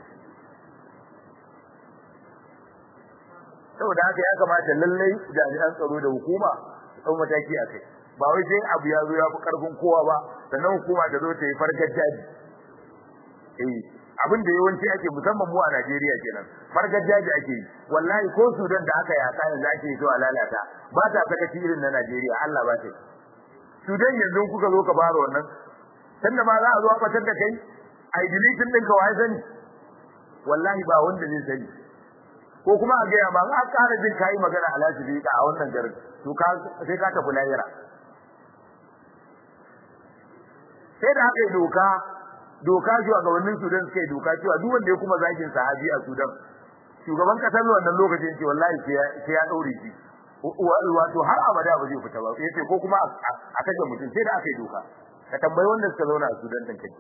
saboda haka ya kamata lallai jami'an tsaro da hukuma su dau mataki a kai ba wai sai abu ya zo ya fi karfin kowa ba sannan hukuma ta zo ta yi farkar jaji eh abin da yawanci ake musamman mu a Najeriya kenan farkar jaji ake yi wallahi ko Sudan da aka yaka yanzu ake so a lalata ba ta sakaci irin na Najeriya Allah ba ta Sudan yanzu kuka zo ka fara wannan sanda ma za a zo a fatar da kai ai deleting ɗinka wai sani wallahi ba wanda zai sani ko kuma a gaya ma ka ƙara jin kayi magana a lafiya a wannan garin to ka sai ka tafi lahira sai da aka yi doka doka zuwa ga wannan Sudan suka yi doka cewa duk wanda ya kuma zakin sahabi a Sudan shugaban kasar wannan lokacin ce wallahi sai ya daure shi wato har abada ba zai fita ba yace ko kuma a kaje mutum sai da aka yi doka ka tambayi wanda suka zauna a Sudan din kai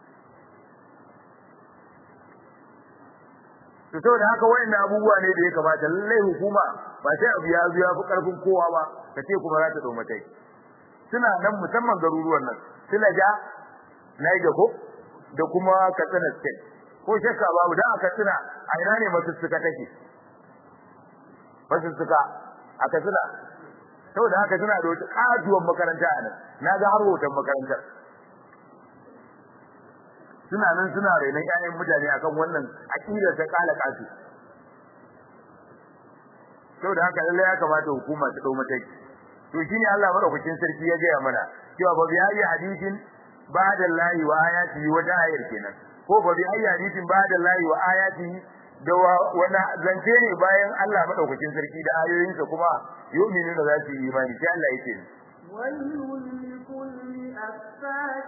to saboda haka wayannan abubuwa ne da ya kamata lallai hukuma ba sai abu ya zo ya fi karfin kowa ba ta ce kuma za ta dau matai suna nan musamman garuruwan nan suna ja Niger ko da kuma Katsina State ko shakka babu dan aka tsina a ina ne masussuka take masussuka a Katsina saboda haka suna da wata kajuwan makaranta a nan na ga har hoton makarantar suna nan suna rainon ƴaƴan mutane akan wannan aqida ta kala kasu saboda haka lalle ya kamata hukuma ta dau mataki to shine Allah madaukakin sarki ya gaya mana cewa ba bi ayi hadisin ba'da Allah wa ayatihi wa ayar kenan ko ba bi ayi hadisin ba'da Allah wa ayatihi da wani zance ne bayan Allah madaukakin sarki da ayoyinsa kuma yu'minu da za su yi imani sai Allah yake ويل لكل أفاك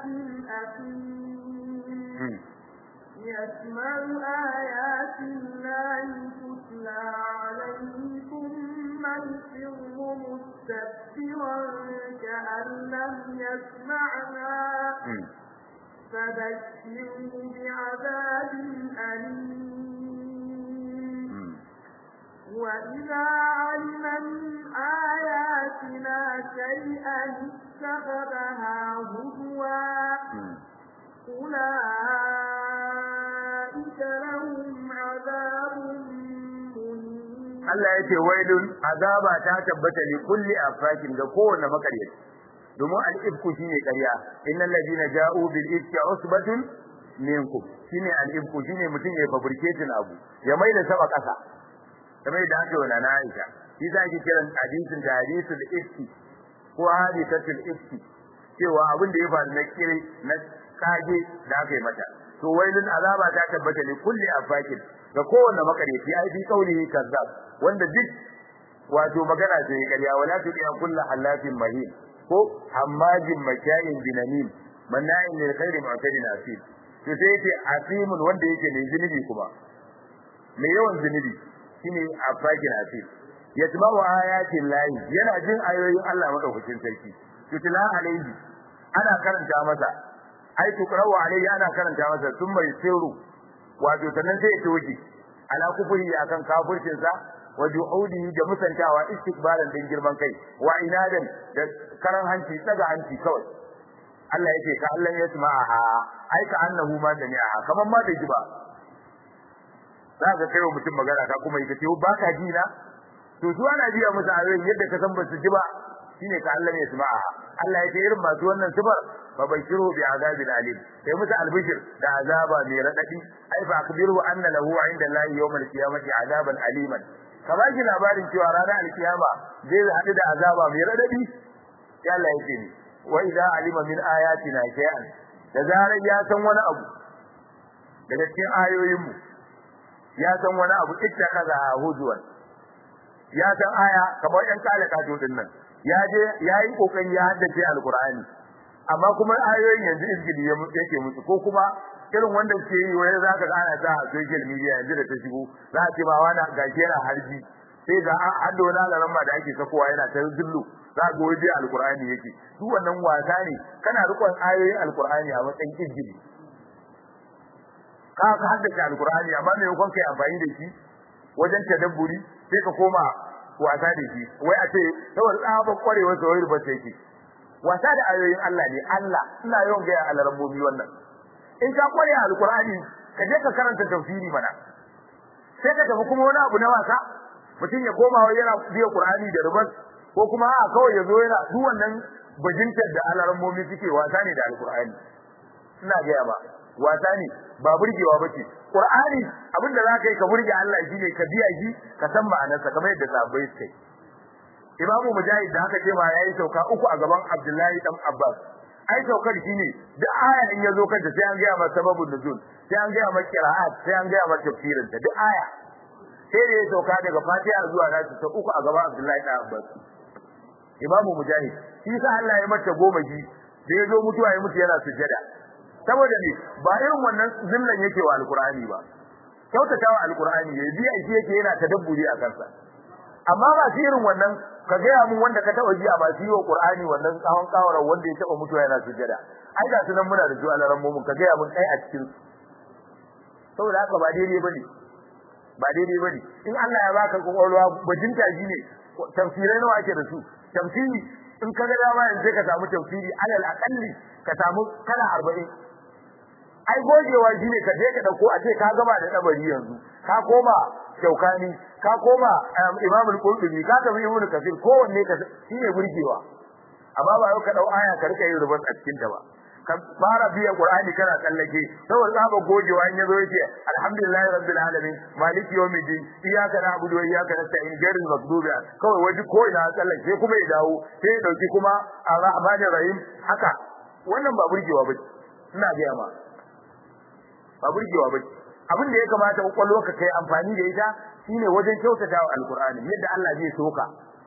أثيم يسمع آيات الله تتلى عليه ثم يصر مستكبرا كأن لم يسمعها فبشره بعذاب أليم وإذا علم من آياتنا شيئا اتخذها هزوا أولئك لهم عذاب Allah ya ce wailun azaba ta tabbata li kulli afakin ga kowanne makaryaci domin al-ifku shine ƙarya innal ladina ja'u bil ifki usbatun minkum shine al-ifku shine mutum ya fabricating abu ya mai da saba kasa kamar da ake wala na Aisha shi za ki kiran hadisin da hadisul ifki ko hadisatul ifki cewa abin da ya faru na kire na kage da aka yi mata to wailun azaba ta tabbata li kulli afakin ga kowanne makaryaci ai bi kaulihi kazzab wanda duk wato magana ce ƙarya wala tuqiya kullu halafin mahin ko hammajin makayin binamin manna'in lil khairi mu'tadin asim to sai yace asimun wanda yake mai zunubi kuma mai yawan zunubi shine afakin asim yatba'u ayatin lahi yana jin ayoyin Allah madaukakin sarki tutla alaihi ana karanta masa ai tuqra'u alaihi ana karanta masa thumma yusiru wato sannan sai ya toke ala kufuri akan kafircin sa wa juhudihi da musantawa istikbaran din girman kai wa inadan da karan hanci daga hanci kawai Allah yake ka Allah ya sama'a ai ka annahu ma jami'a kaman ma bai ji ba za ka kai wa mutum magana ka kuma yake ce ba ka ji na to su ana biya musu ayoyin yadda ka san ba su ji ba shine ka Allah ya sama'a Allah yake irin masu wannan sifar fa bashiru bi azabin alim sai musu albishir da azaba mai radadi ai fa akbiru anna lahu inda Allah yawmal qiyamati azaban aliman ka ba shi labarin cewa ranar alkiyama zai haɗu da azaba mai radadi sai Allah yake ni wa idza alima min ayatina shay'an da zarar ya san wani abu daga cikin ayoyin mu ya san wani abu ittakaza hujwan ya san aya kamar yan kale kato din nan ya je yayi kokari ya haddace alqur'ani amma kuma ayoyin yanzu izgili yake musu ko kuma irin wanda ke yi wai zaka ga ana ta social media yanzu da ta shigo za a ce ba wani gashi yana harbi sai ga an haddo na laramma da ake sakowa yana ta zullu za ga waje alqur'ani yake duk wannan wasa ne kana rikon ayoyin alqur'ani a matsayin izgili ka ka haddace alqur'ani amma me yakon kai amfani da shi wajen tadabburi sai ka koma wasa da shi wai a ce saboda tsaban kwarewar sa wai rubuta yake wasa da ayoyin Allah ne Allah ina yawan ga alarambobi wannan in ka kware alqur'ani ka je ka karanta tafsiri mana sai ka tafi kuma wani abu na wasa mutum ya koma yana biya qur'ani da rubas ko kuma a kawai ya zo yana duk wannan bajintar da alarambobi suke wasa ne da alqur'ani ina ga ba wasa ne ba burgewa bace qur'ani abinda zaka yi ka burge Allah shine ka biya shi ka san ma'anarsa kamar yadda sahabbai suke Imam Mujahid da haka ce ma yayi sauka uku a gaban Abdullahi dan Abbas ai saukar shine duk aya in yazo kanta sai an ga masa sababun nuzul sai an ga masa qira'at sai an ga masa tafsirin ta duk aya sai da ya sauka daga Fatiha zuwa Nasu ta uku a gaban Abdullahi dan Abbas Imam Mujahid shi sa Allah ya mata goma ji da ya zo mutuwa ya mutu yana sujjada saboda ne ba irin wannan zillan yake wa alqur'ani ba kyautatawa alqur'ani ya biya shi yake yana tadabburi a kansa amma ba shi irin wannan ka gaya mun wanda ka taba ji a ba shi wa qur'ani wannan tsawon kawarar wanda ya taba mutuwa yana sujjada ai ga sunan muna da su alaran mu ka gaya mun kai a cikin saboda haka ba daidai bane ba daidai bane in Allah ya baka kokolwa bajinta shi ne tafsirai nawa ake da su tafsiri in ka ga dama yanzu ka samu tafsiri alal aqalli ka samu kala 40 ai gogewa shine ka je ka dauko a ce ka gama da dabari yanzu ka koma shaukani ka koma imam al-qurtubi ka tafi ibn kasir kowanne ka shine burgewa amma ba yau ka dau aya ka rika yin rubat a cikin ta ba ka fara biya qur'ani kana tsallake saboda zaba gogewa in yazo yake alhamdulillahi rabbil alamin maliki yawmiddin iyyaka na'budu wa iyyaka nasta'in ghayril maghdubi kawai waje ko ina tsallake kuma ya dawo sai ya dauki kuma arrahmanir rahim haka wannan ba burgewa ba ina ga ma ba burgewa ba abin da ya kamata kwakwalwa ka kai amfani da ita shine wajen kyautatawa alqur'ani yadda Allah zai soka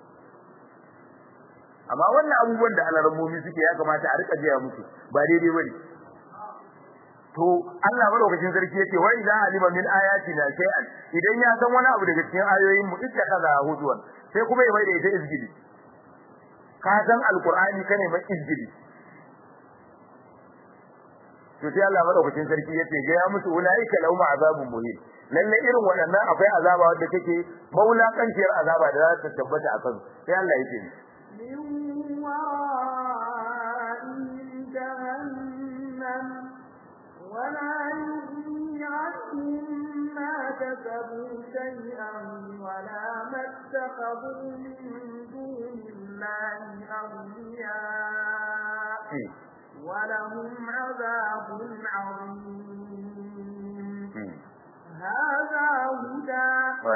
amma wannan abubuwan da alarmomi suke ya kamata a rika jiya musu ba daidai bane to Allah madaukakin sarki yake wa idza alima min ayatina shay'an idan ya san wani abu daga cikin ayoyin mu ittakaza hudwan sai kuma ya maida ita izgili ka san alqur'ani kane ma izgili to sai Allah madaukakin sarki yace ga ya musu ulaika lahum azabun muhin lalle irin waɗannan akwai azaba wanda take maulakanciyar azaba da za ta tabbata a kan sai Allah yake من ورائهم جهنم ولا يغني عنهم ما كسبوا شيئا ولا ما اتخذوا من دون الله أولياء ولهم عذاب عظيم هذا هدى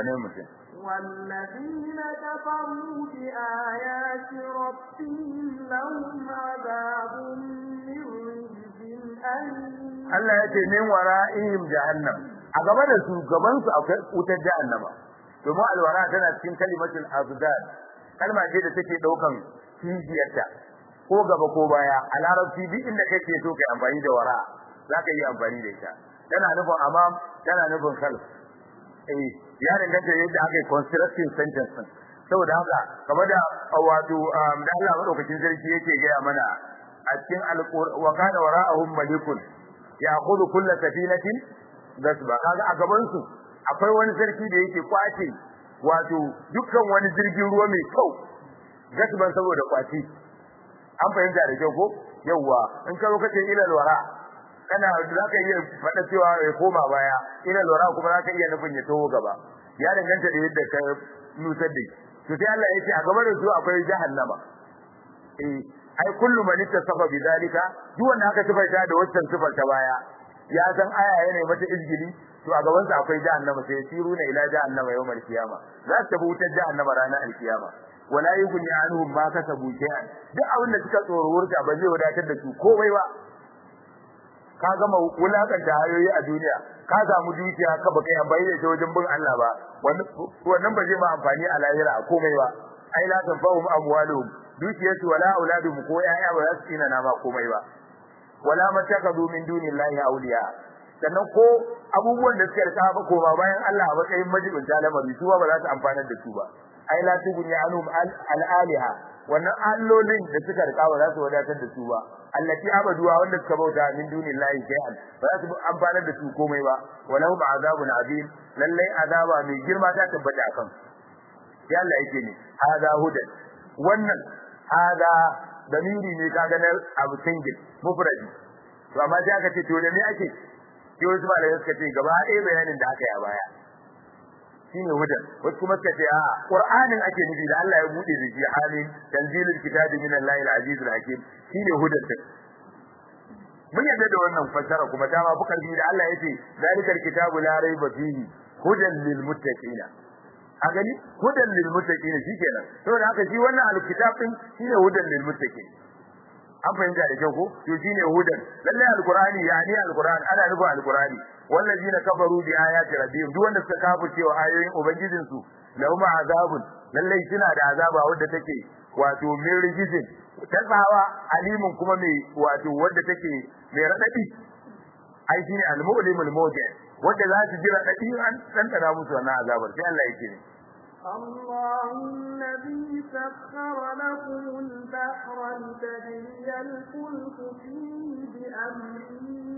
والذين كفروا بآيات ربهم لهم عذاب من رجز أليم Allah ya ce min wara'ihim jahannam a gaba da su gaban su akwai wutar jahannama domin alwara tana cikin kalimatul azdan kalma ce da take daukan kijiyarta ko gaba ko baya a larabci duk inda kake so kai amfani da wara zaka yi amfani da ita tana nufin amam tana nufin khalf eh ya danganta yadda aka yi constructing sentence din saboda haka kamar da wato da Allah madaukakin sarki yake gaya mana a cikin alqur'ani wa kana wara'ahum malikun ya'khudhu kull safinatin gasba kaga a gaban su akwai wani sarki da yake kwace wato dukkan wani jirgin ruwa mai kyau gasban saboda kwaci an fahimta da kyau ko yawa in ka zo kace ilal wara kana zaka iya faɗa cewa ya koma baya ilal wara kuma zaka iya nufin ya taho gaba ya danganta da yadda ka nusar da to sai Allah ya ce a gaba da su akwai jahannama eh ai kullu man ittasafa bidalika duk wanda aka sifaita da wannan sifar ta baya ya san aya yana mata izgili to a gaban sa akwai jahannama sai siruna ila jahannama yawmal qiyama za ta bi wutar jahannama ranar alkiyama wala yughni anhum ma kasabu shay'an duk abin da suka tsoro wurta ba zai wadatar da su komai ba ka gama wulakanta hayoyi a duniya ka samu dukiya ka baka yi amfani da ita wajen bin Allah ba wannan ba zai ma amfani a lahira a komai ba ai la tanfa'um amwaluhum dukiyarsu wala auladuhum ko yaya ba za su tsina na ma komai ba wala matakadu min dunillahi awliya sannan ko abubuwan da suka rika ba koma bayan Allah a matsayin majibin lamari su ba za su amfanar da su ba ai la tughni anhum al-aliha wannan allolin da suka rika ba za su wadatar da su ba allati abaduwa wanda suka bauta min dunillahi shay'an ba za su amfanar da su komai ba walahum azabun azim lallai azaba mai girma ta tabbata akan sai Allah yake ne hada hudan wannan hada damiri ne kaga na abu single mufradi to amma sai aka ce to da me ake sai wasu malamai suka ce gaba ɗaya bayanin da aka yi a baya shine hudan wasu kuma suka ce a qur'anin ake nufi da Allah ya bude da shi halin tanzilul kitabi min Allah al-aziz al-hakim shine hudan din mun yadda da wannan fassara kuma dama bukar da Allah yace zalikal kitabu la raiba fihi hudan lil muttaqin a gani hudan lil muttaqin shikenan saboda haka shi wannan al-kitab din shine hudan lil muttaqin an fahimta da kyau ko to shine hudan lalle alqur'ani yani alqur'an ana nufin alqur'ani wallazina kafaru bi ayati rabbihim duk wanda suka kafu cewa ayoyin ubangijin su lahum azabun lalle suna da azaba wanda take wato min rijizin tasawa alimun kuma mai wato wanda take mai radadi ai shine al-mu'limul mawdi wanda za su ji radadi an tantana musu wannan azabar sai Allah yake ne الله الذي سخر لكم البحر لتجري الفلك فيه بأمره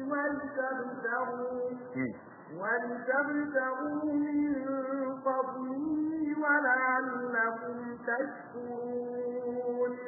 ولتبتغوا ولتبتغوا من فضله ولعلكم تشكرون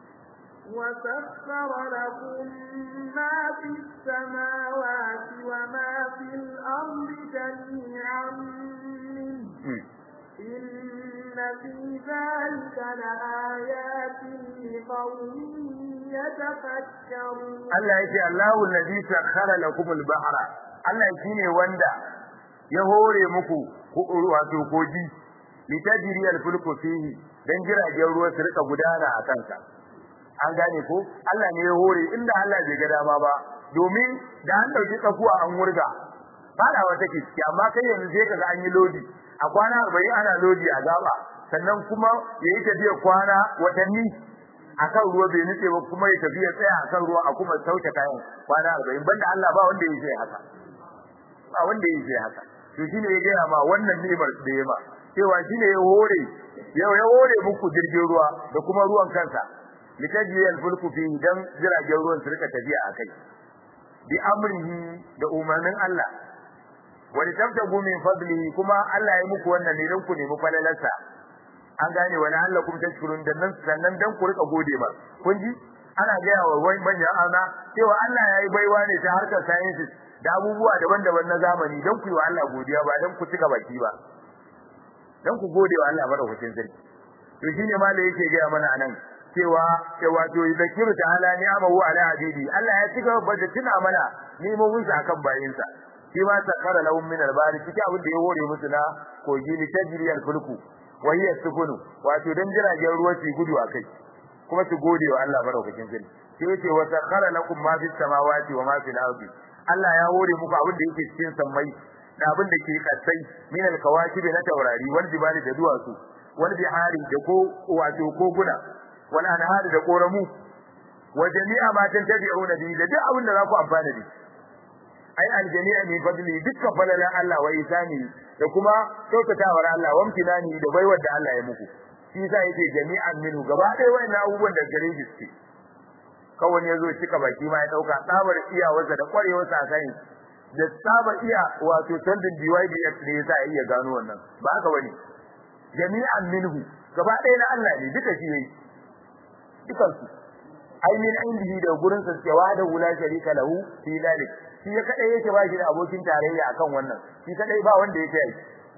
وسخر لكم ما في السماوات وما في الأرض جميعا منه إن في ذلك لآيات لقوم يتفكرون Allah yake Allahu allazi sakhara lakum al-bahra Allah shine wanda ya hore muku wato koji litajri al-fulku fihi dan jiragen ruwa su rika gudana a kansa an gane ko Allah ne ya hore inda Allah bai ga dama ba domin da an dauki tsakuwa an wurga fada wata kiski amma kai yanzu sai kaga an yi lodi a kwana 40 ana lodi a gaba sannan kuma yayi tafiya kwana watanni akan ruwa bai nutse ba kuma ya tafiya tsaya akan ruwa a kuma sauke kayan kwana 40 banda Allah ba wanda yake haka ba wanda yake haka to shine ya gaya ma wannan ni'imar da ya ma cewa shine ya hore ya ya hore muku jirgin ruwa da kuma ruwan kansa litaji al-fulku fi dan jiragen ruwan su rika tafiya akai bi amrihi da umarnin Allah wa litabtagu min fadlihi kuma Allah ya muku wannan ne dan ku nemi falalarsa an gane wani Allah kuma tashkurun dan nan sannan dan ku rika gode ba kun ji ana gaya wa wani manyan ana cewa Allah ya yi baiwa ne ta harkar sciences da abubuwa daban-daban na zamani dan ku yi wa Allah godiya ba dan ku cika baki ba dan ku gode wa Allah madaukakin sarki to shine ma da yake gaya mana anan cewa cewa to zakiru ta'ala ni'amahu ala abidi Allah ya cika da tuna mana nemomin sa akan bayinsa shi ma sakara lahum min al-bari cikin abin da ya hore musu na kogi ni tajri al-fulku wa hiya sukunu wato dan jiragen ruwa su gudu akai kuma su gode wa Allah madaukakin sarki sai yace wa sakara lakum ma fis samawati wa ma fil ardi Allah ya hore muku abin da yake cikin sammai da abin da ke kasai min al-kawakibi na taurari wal jibali da duwatsu wal bihari da ko wato koguna wal anhari da koramu wa jami'a ma tantabi'una bi da duk abin da za ku amfana da ai al jami'a min fadli dukkan falalan Allah wa isani da kuma kyautatawar Allah wa amtinani da baiwar da Allah ya muku shi yasa yake jami'an minhu gaba ɗaya wayannan abubuwan da gare shi suke kawai ya zo cika baki ma ya dauka tsabar iyawarsa da kwarewarsa a kai da tsabar iya wato tandin DYDX ne yasa ya iya gano wannan ba haka bane jami'an minhu gaba ɗaya na Allah ne duka shi yayi dukan su ai min indihi da gurin sa cewa da wula sharika lahu fi dalik shi ya kadai yake ba shi da abokin tarayya akan wannan shi kadai ba wanda yake yi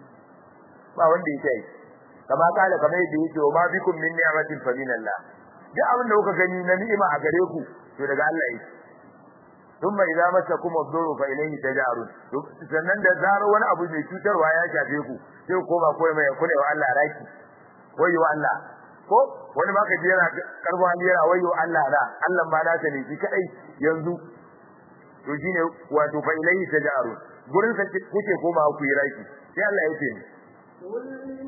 ba wanda yake yi kama kala kamar yadda yake wa ma bikum min ni'matin fa min Allah duk abin da kuka gani na ni'ima a gare ku to daga Allah yake thumma idza masakum ad-durru fa ilayhi taj'arun sannan da zaro wani abu mai cutarwa ya shafe ku sai ku koma koyi mai kula wa Allah raki wayo Allah ko wani ma ka ji yana karbo yana wayo Allah da Allah ba nasa ne shi kadai yanzu to shine wato fa ilayhi taj'arun gurin sa kuke koma ku yi raki sai Allah ya ce قل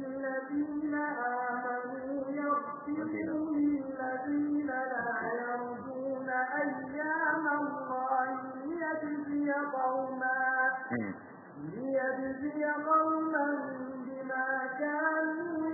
للذين آمنوا يغفروا للذين لا يرجون أيام الله ليجزي قوما ليجزي قوما بما كانوا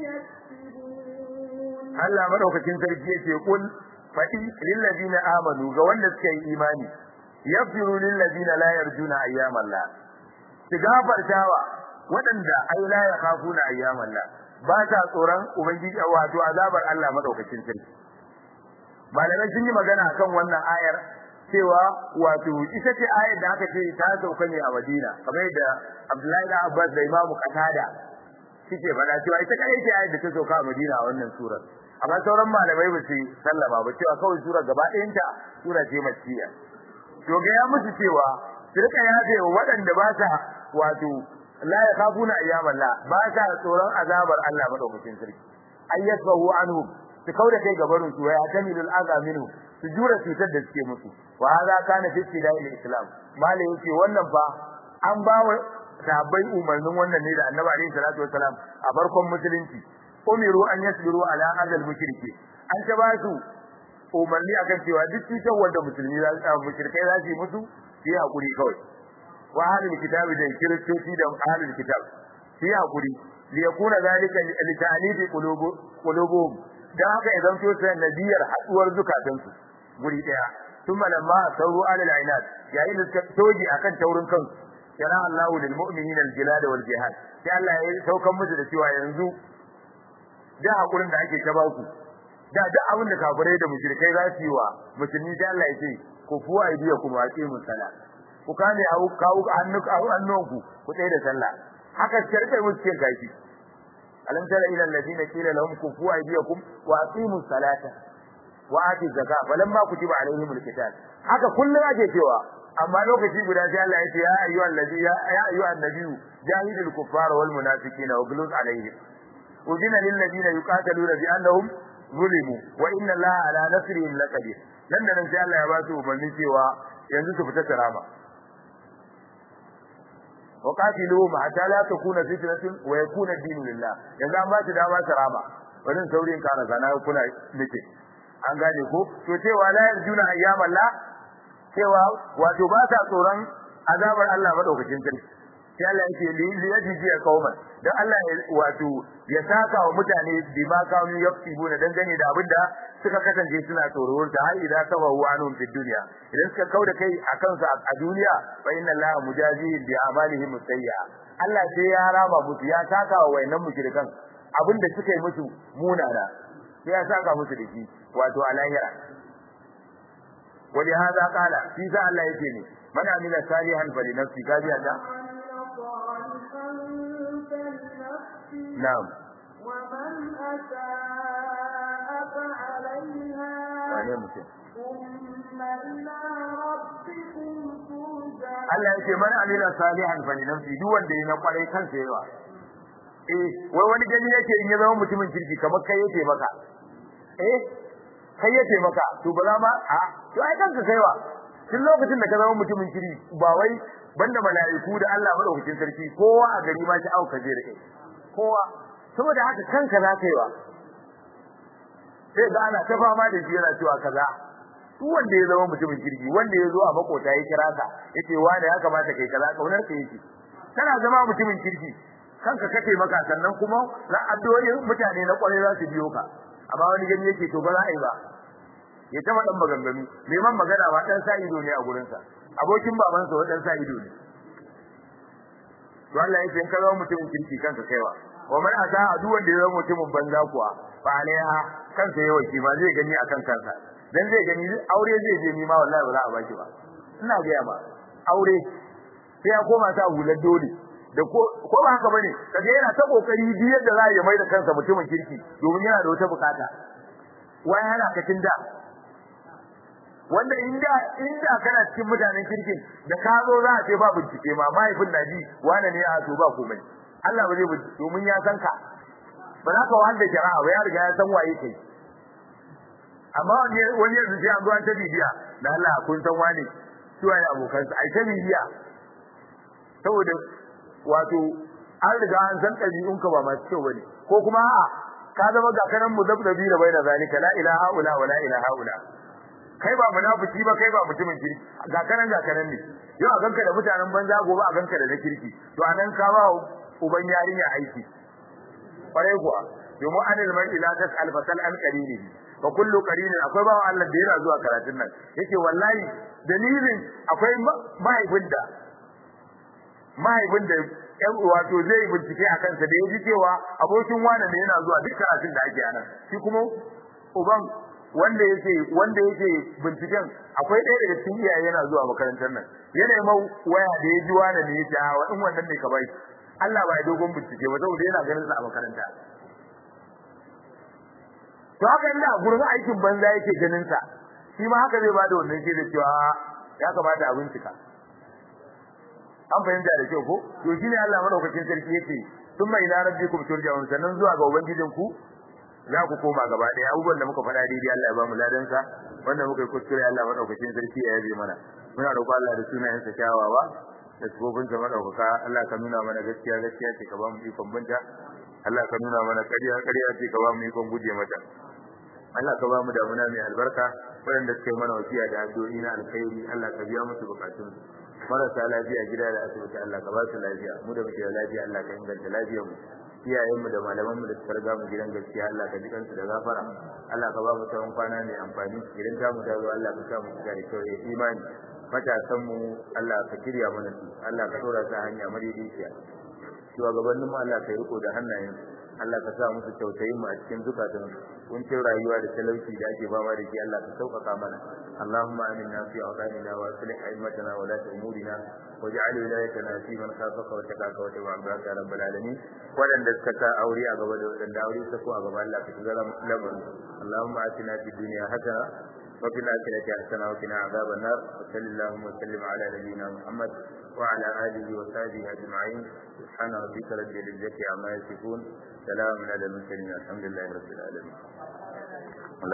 يكسبون Allah madaukakin sarki yace kul fadi lil ladina amanu ga wanda suka yi imani yaghfiru lil ladina la yarjuna ayyam Allah su gafartawa waɗanda ai la yakhafuna ayyam Allah ba ta tsoron ubangiji wato azabar Allah madaukakin sarki malamai sun yi magana akan wannan ayar cewa wato ita ce ayar da aka ce ta sauka ne a Madina kamar yadda Abdullahi da Abbas da Imam Qatada suke faɗa cewa ita kadai ce ayar da ta sauka a Madina a wannan surar amma sauran malamai ba su sallama ba cewa kawai surar gaba ɗayanta sura ce makkiya to ga ya musu cewa su rika yafe wa waɗanda ba sa wato la yakhafuna ayyaman la ba sa tsoron azabar Allah madaukakin sarki ayyasbahu anhum su kauda kai gabarin su ya tamilul azab minhu su jura cutar da suke musu wa hadha kana fi ibtida'il islam malai yace wannan fa an ba wa sahabbai umarnin wannan ne da annabi alaihi salatu wasalam a farkon musulunci umiru an yasbiru ala adal mushriki an ta ba su umarni akan cewa duk cutar wanda musulmi za su mushrikai za su yi musu su yi hakuri kawai wa ahlul kitabi da kiristoci da ahlul kitab su yi hakuri li yakuna zalika li ta'lifi qulubuhum dan haka idan so sai nabiyar haduwar zukatansu guri daya thumma lamma sauru alal ainat yayin da suka toji akan taurin kansu kira Allahu lil mu'minina al jilad wal jihad sai Allah ya saukan musu da cewa yanzu da hakurin da ake ta baku da duk abin da kafirai da mushrikai za su yi wa musulmi sai Allah ya ce ku fuwa idiya kuma aqimu sala ku kame hawo kawo annuku annunku ku tsaye da sallah haka shirkai musu cikin gashi alam tara ila alladhina qila lahum kufu aydiyakum wa aqimu salata wa ati zakka falamma kutiba alaihimul qital haka kullum ake cewa amma lokaci guda sai Allah ya ce ya ayyuhal ladhi ya ayyuhan nabiyyu jahidul kuffara wal munafiqina waghluz alaihim udina lil ladina yuqataluna bi annahum zulimu wa inna allaha ala nasrihim laqadir nan da nan sai Allah ya ba su umarni cewa yanzu su fita tarama wa qatiluhum hatta la takuna fitnatun wa yakuna ad-din lillah yanzu an ba su dama tarama wannan saurin kana sana kuna nake an gane ko to cewa la yarjuna ayyamallah cewa wato ba sa tsoron azabar Allah madaukakin sarki sai Allah yake li yajiji qauman dan Allah wato ya saka wa mutane bima kanu yaktibuna dan gane da abinda suka kasance suna tsoron ta har idan saba wa anum fi dunya idan suka kauda kai akan su a duniya fa inna Allah mujazihim bi amalihim sayya Allah sai ya raba musu ya saka wa wayannan mushrikan abinda suka yi musu munana sai ya saka musu da shi wato a lahira ولهذا قال في ذا الله يتيني من عمل صالحا فلنفسه قال يا نعم ومن أساء فعليها wane mutum ثم إلى ربكم ترجعون Allah yake man amila salihan fa li nafsi duk wanda yana kwarai kansa yawa eh wai wani gani yake in ya zama mutumin kirki kamar kai yake maka eh kai yake maka to ba za ma a to ai kanka kaiwa tun lokacin da ka zama mutumin kirki ba wai banda mala'iku da Allah madaukakin sarki kowa a gari ma shi auka je da kai kowa saboda haka kanka za ka yi wa sai ga ana ta fama da shi yana cewa kaza duk wanda ya zama mutumin kirki wanda ya zo a makota ya kira ka yace wani ya kamata kai kaza kaunar ka yake kana zama mutumin kirki kanka kake maka sannan kuma na addu'o'in mutane na kwarai za su biyo ka amma wani gani yake to ba za a yi ba ya taba dan maganganu neman magana ba dan sa ido ne a gurin sa abokin babansa wa dan sa ido ne to Allah yake in ka zama mutumin kirki kanka kaiwa wa man ata duk wanda ya zama mutumin banza kuwa fa alaiha kansa yawa ki ba zai gani akan kansa dan zai gani aure zai je ni ma wallahi ba za a baki ba ina ga ma aure sai ya koma ta hular dole da ko ko ba haka bane kaga yana ta kokari bi yadda za ya mai da kansa mutumin kirki domin yana da wata bukata wai yana kacin da wanda inda inda kana cikin mutanen kirkin da ka zo za a ce ba bincike ma mahaifin na ji wane ne a to ba komai Allah ba zai bincike domin ya san ka ba za ka wanda jara'a ba ya riga ya san waye kai amma wani wani yanzu sai an zo an ta bibiya da Allah kun san wane su waye abokan sa ai ta bibiya saboda wato an riga an san ɗabi'un ka ba masu kyau bane ko kuma a'a ka zama ga kanan muzabzabi da baina zalika la ilaha illa wa la ilaha illa kai ba munafiki ba kai ba mutumin kirki ga kanan ga kanan ne yau a ganka da mutanen banza gobe a ganka da na kirki to anan ka ba uban yarinya aiki kwarai kuwa domin anil man ila tasal fasal an qarini fa kullu qarinin akwai bawa Allah da yana zuwa karatun nan yake wallahi dalilin akwai mahaifin da mahaifin da yan wato zai bincike a kansa da yaji cewa abokin wani ne yana zuwa duk karatun da ake anan shi kuma uban wanda yake wanda yake binciken akwai ɗaya daga cikin iyaye yana zuwa makarantar nan yana mau waya da ya ji wani ne ya ce wa in wannan ne ka bai Allah ba ya dogon bincike ba saboda yana ganin sa a makaranta to haka inda a gurin aikin banza yake ganin sa shi ma haka zai bada wannan shi da cewa ya kamata a bincika an fahimta da kyau ko to shine Allah madaukakin sarki yake thumma ila rabbikum turja'un sannan zuwa ga ubangijinku za ku koma gaba ɗaya abubuwan da muka faɗa daidai Allah ya ba mu ladan sa wanda muka yi kuskure Allah madaukakin sarki ya yabe mana muna roƙo Allah da sunayen sa kyawawa da sifofin sa madaukaka Allah ka nuna mana gaskiya gaskiya ce ka ba mu ikon binta Allah ka nuna mana ƙarya ƙarya ce ka ba mu ikon guje mata Allah ka ba mu damuna mai albarka waɗanda suke mana wasiya da addu'o'i na alkhairi Allah ka biya musu bukatun marasa lafiya gida da asibiti Allah ka ba su lafiya mu da muke da lafiya Allah ka inganta lafiyar mu iyayenmu da malamanmu da suka riga mu gidan gaskiya Allah ka ji kansu da gafara Allah ka ba mu tsawon kwana mai amfani idan ta mu dawo Allah ka sa mu shiga da kyau da imani matasan mu Allah ka kirya mana su Allah ka dora su a hanya madaidaiciya shugabannin mu Allah ka yi riko da hannayen Allah ka sa musu tausayin mu a cikin zukatan kuncin rayuwa da talauci da ake fama da shi Allah ka sauƙaƙa mana اللهم آمنا في أوطاننا وأصلح أئمتنا ولاة أمورنا واجعل ولايتنا في من خافك واتقاك واتبع عبادك يا رب العالمين ولن تسكت أوري أقبل ولن أوري سكوا أقبل الله في لمن اللهم آتنا في الدنيا حسنة وفي الآخرة حسنة وقنا عذاب النار وصل اللهم وسلم على نبينا محمد وعلى آله وصحبه أجمعين سبحان ربك رب العزة عما يصفون سلام على المرسلين الحمد لله رب العالمين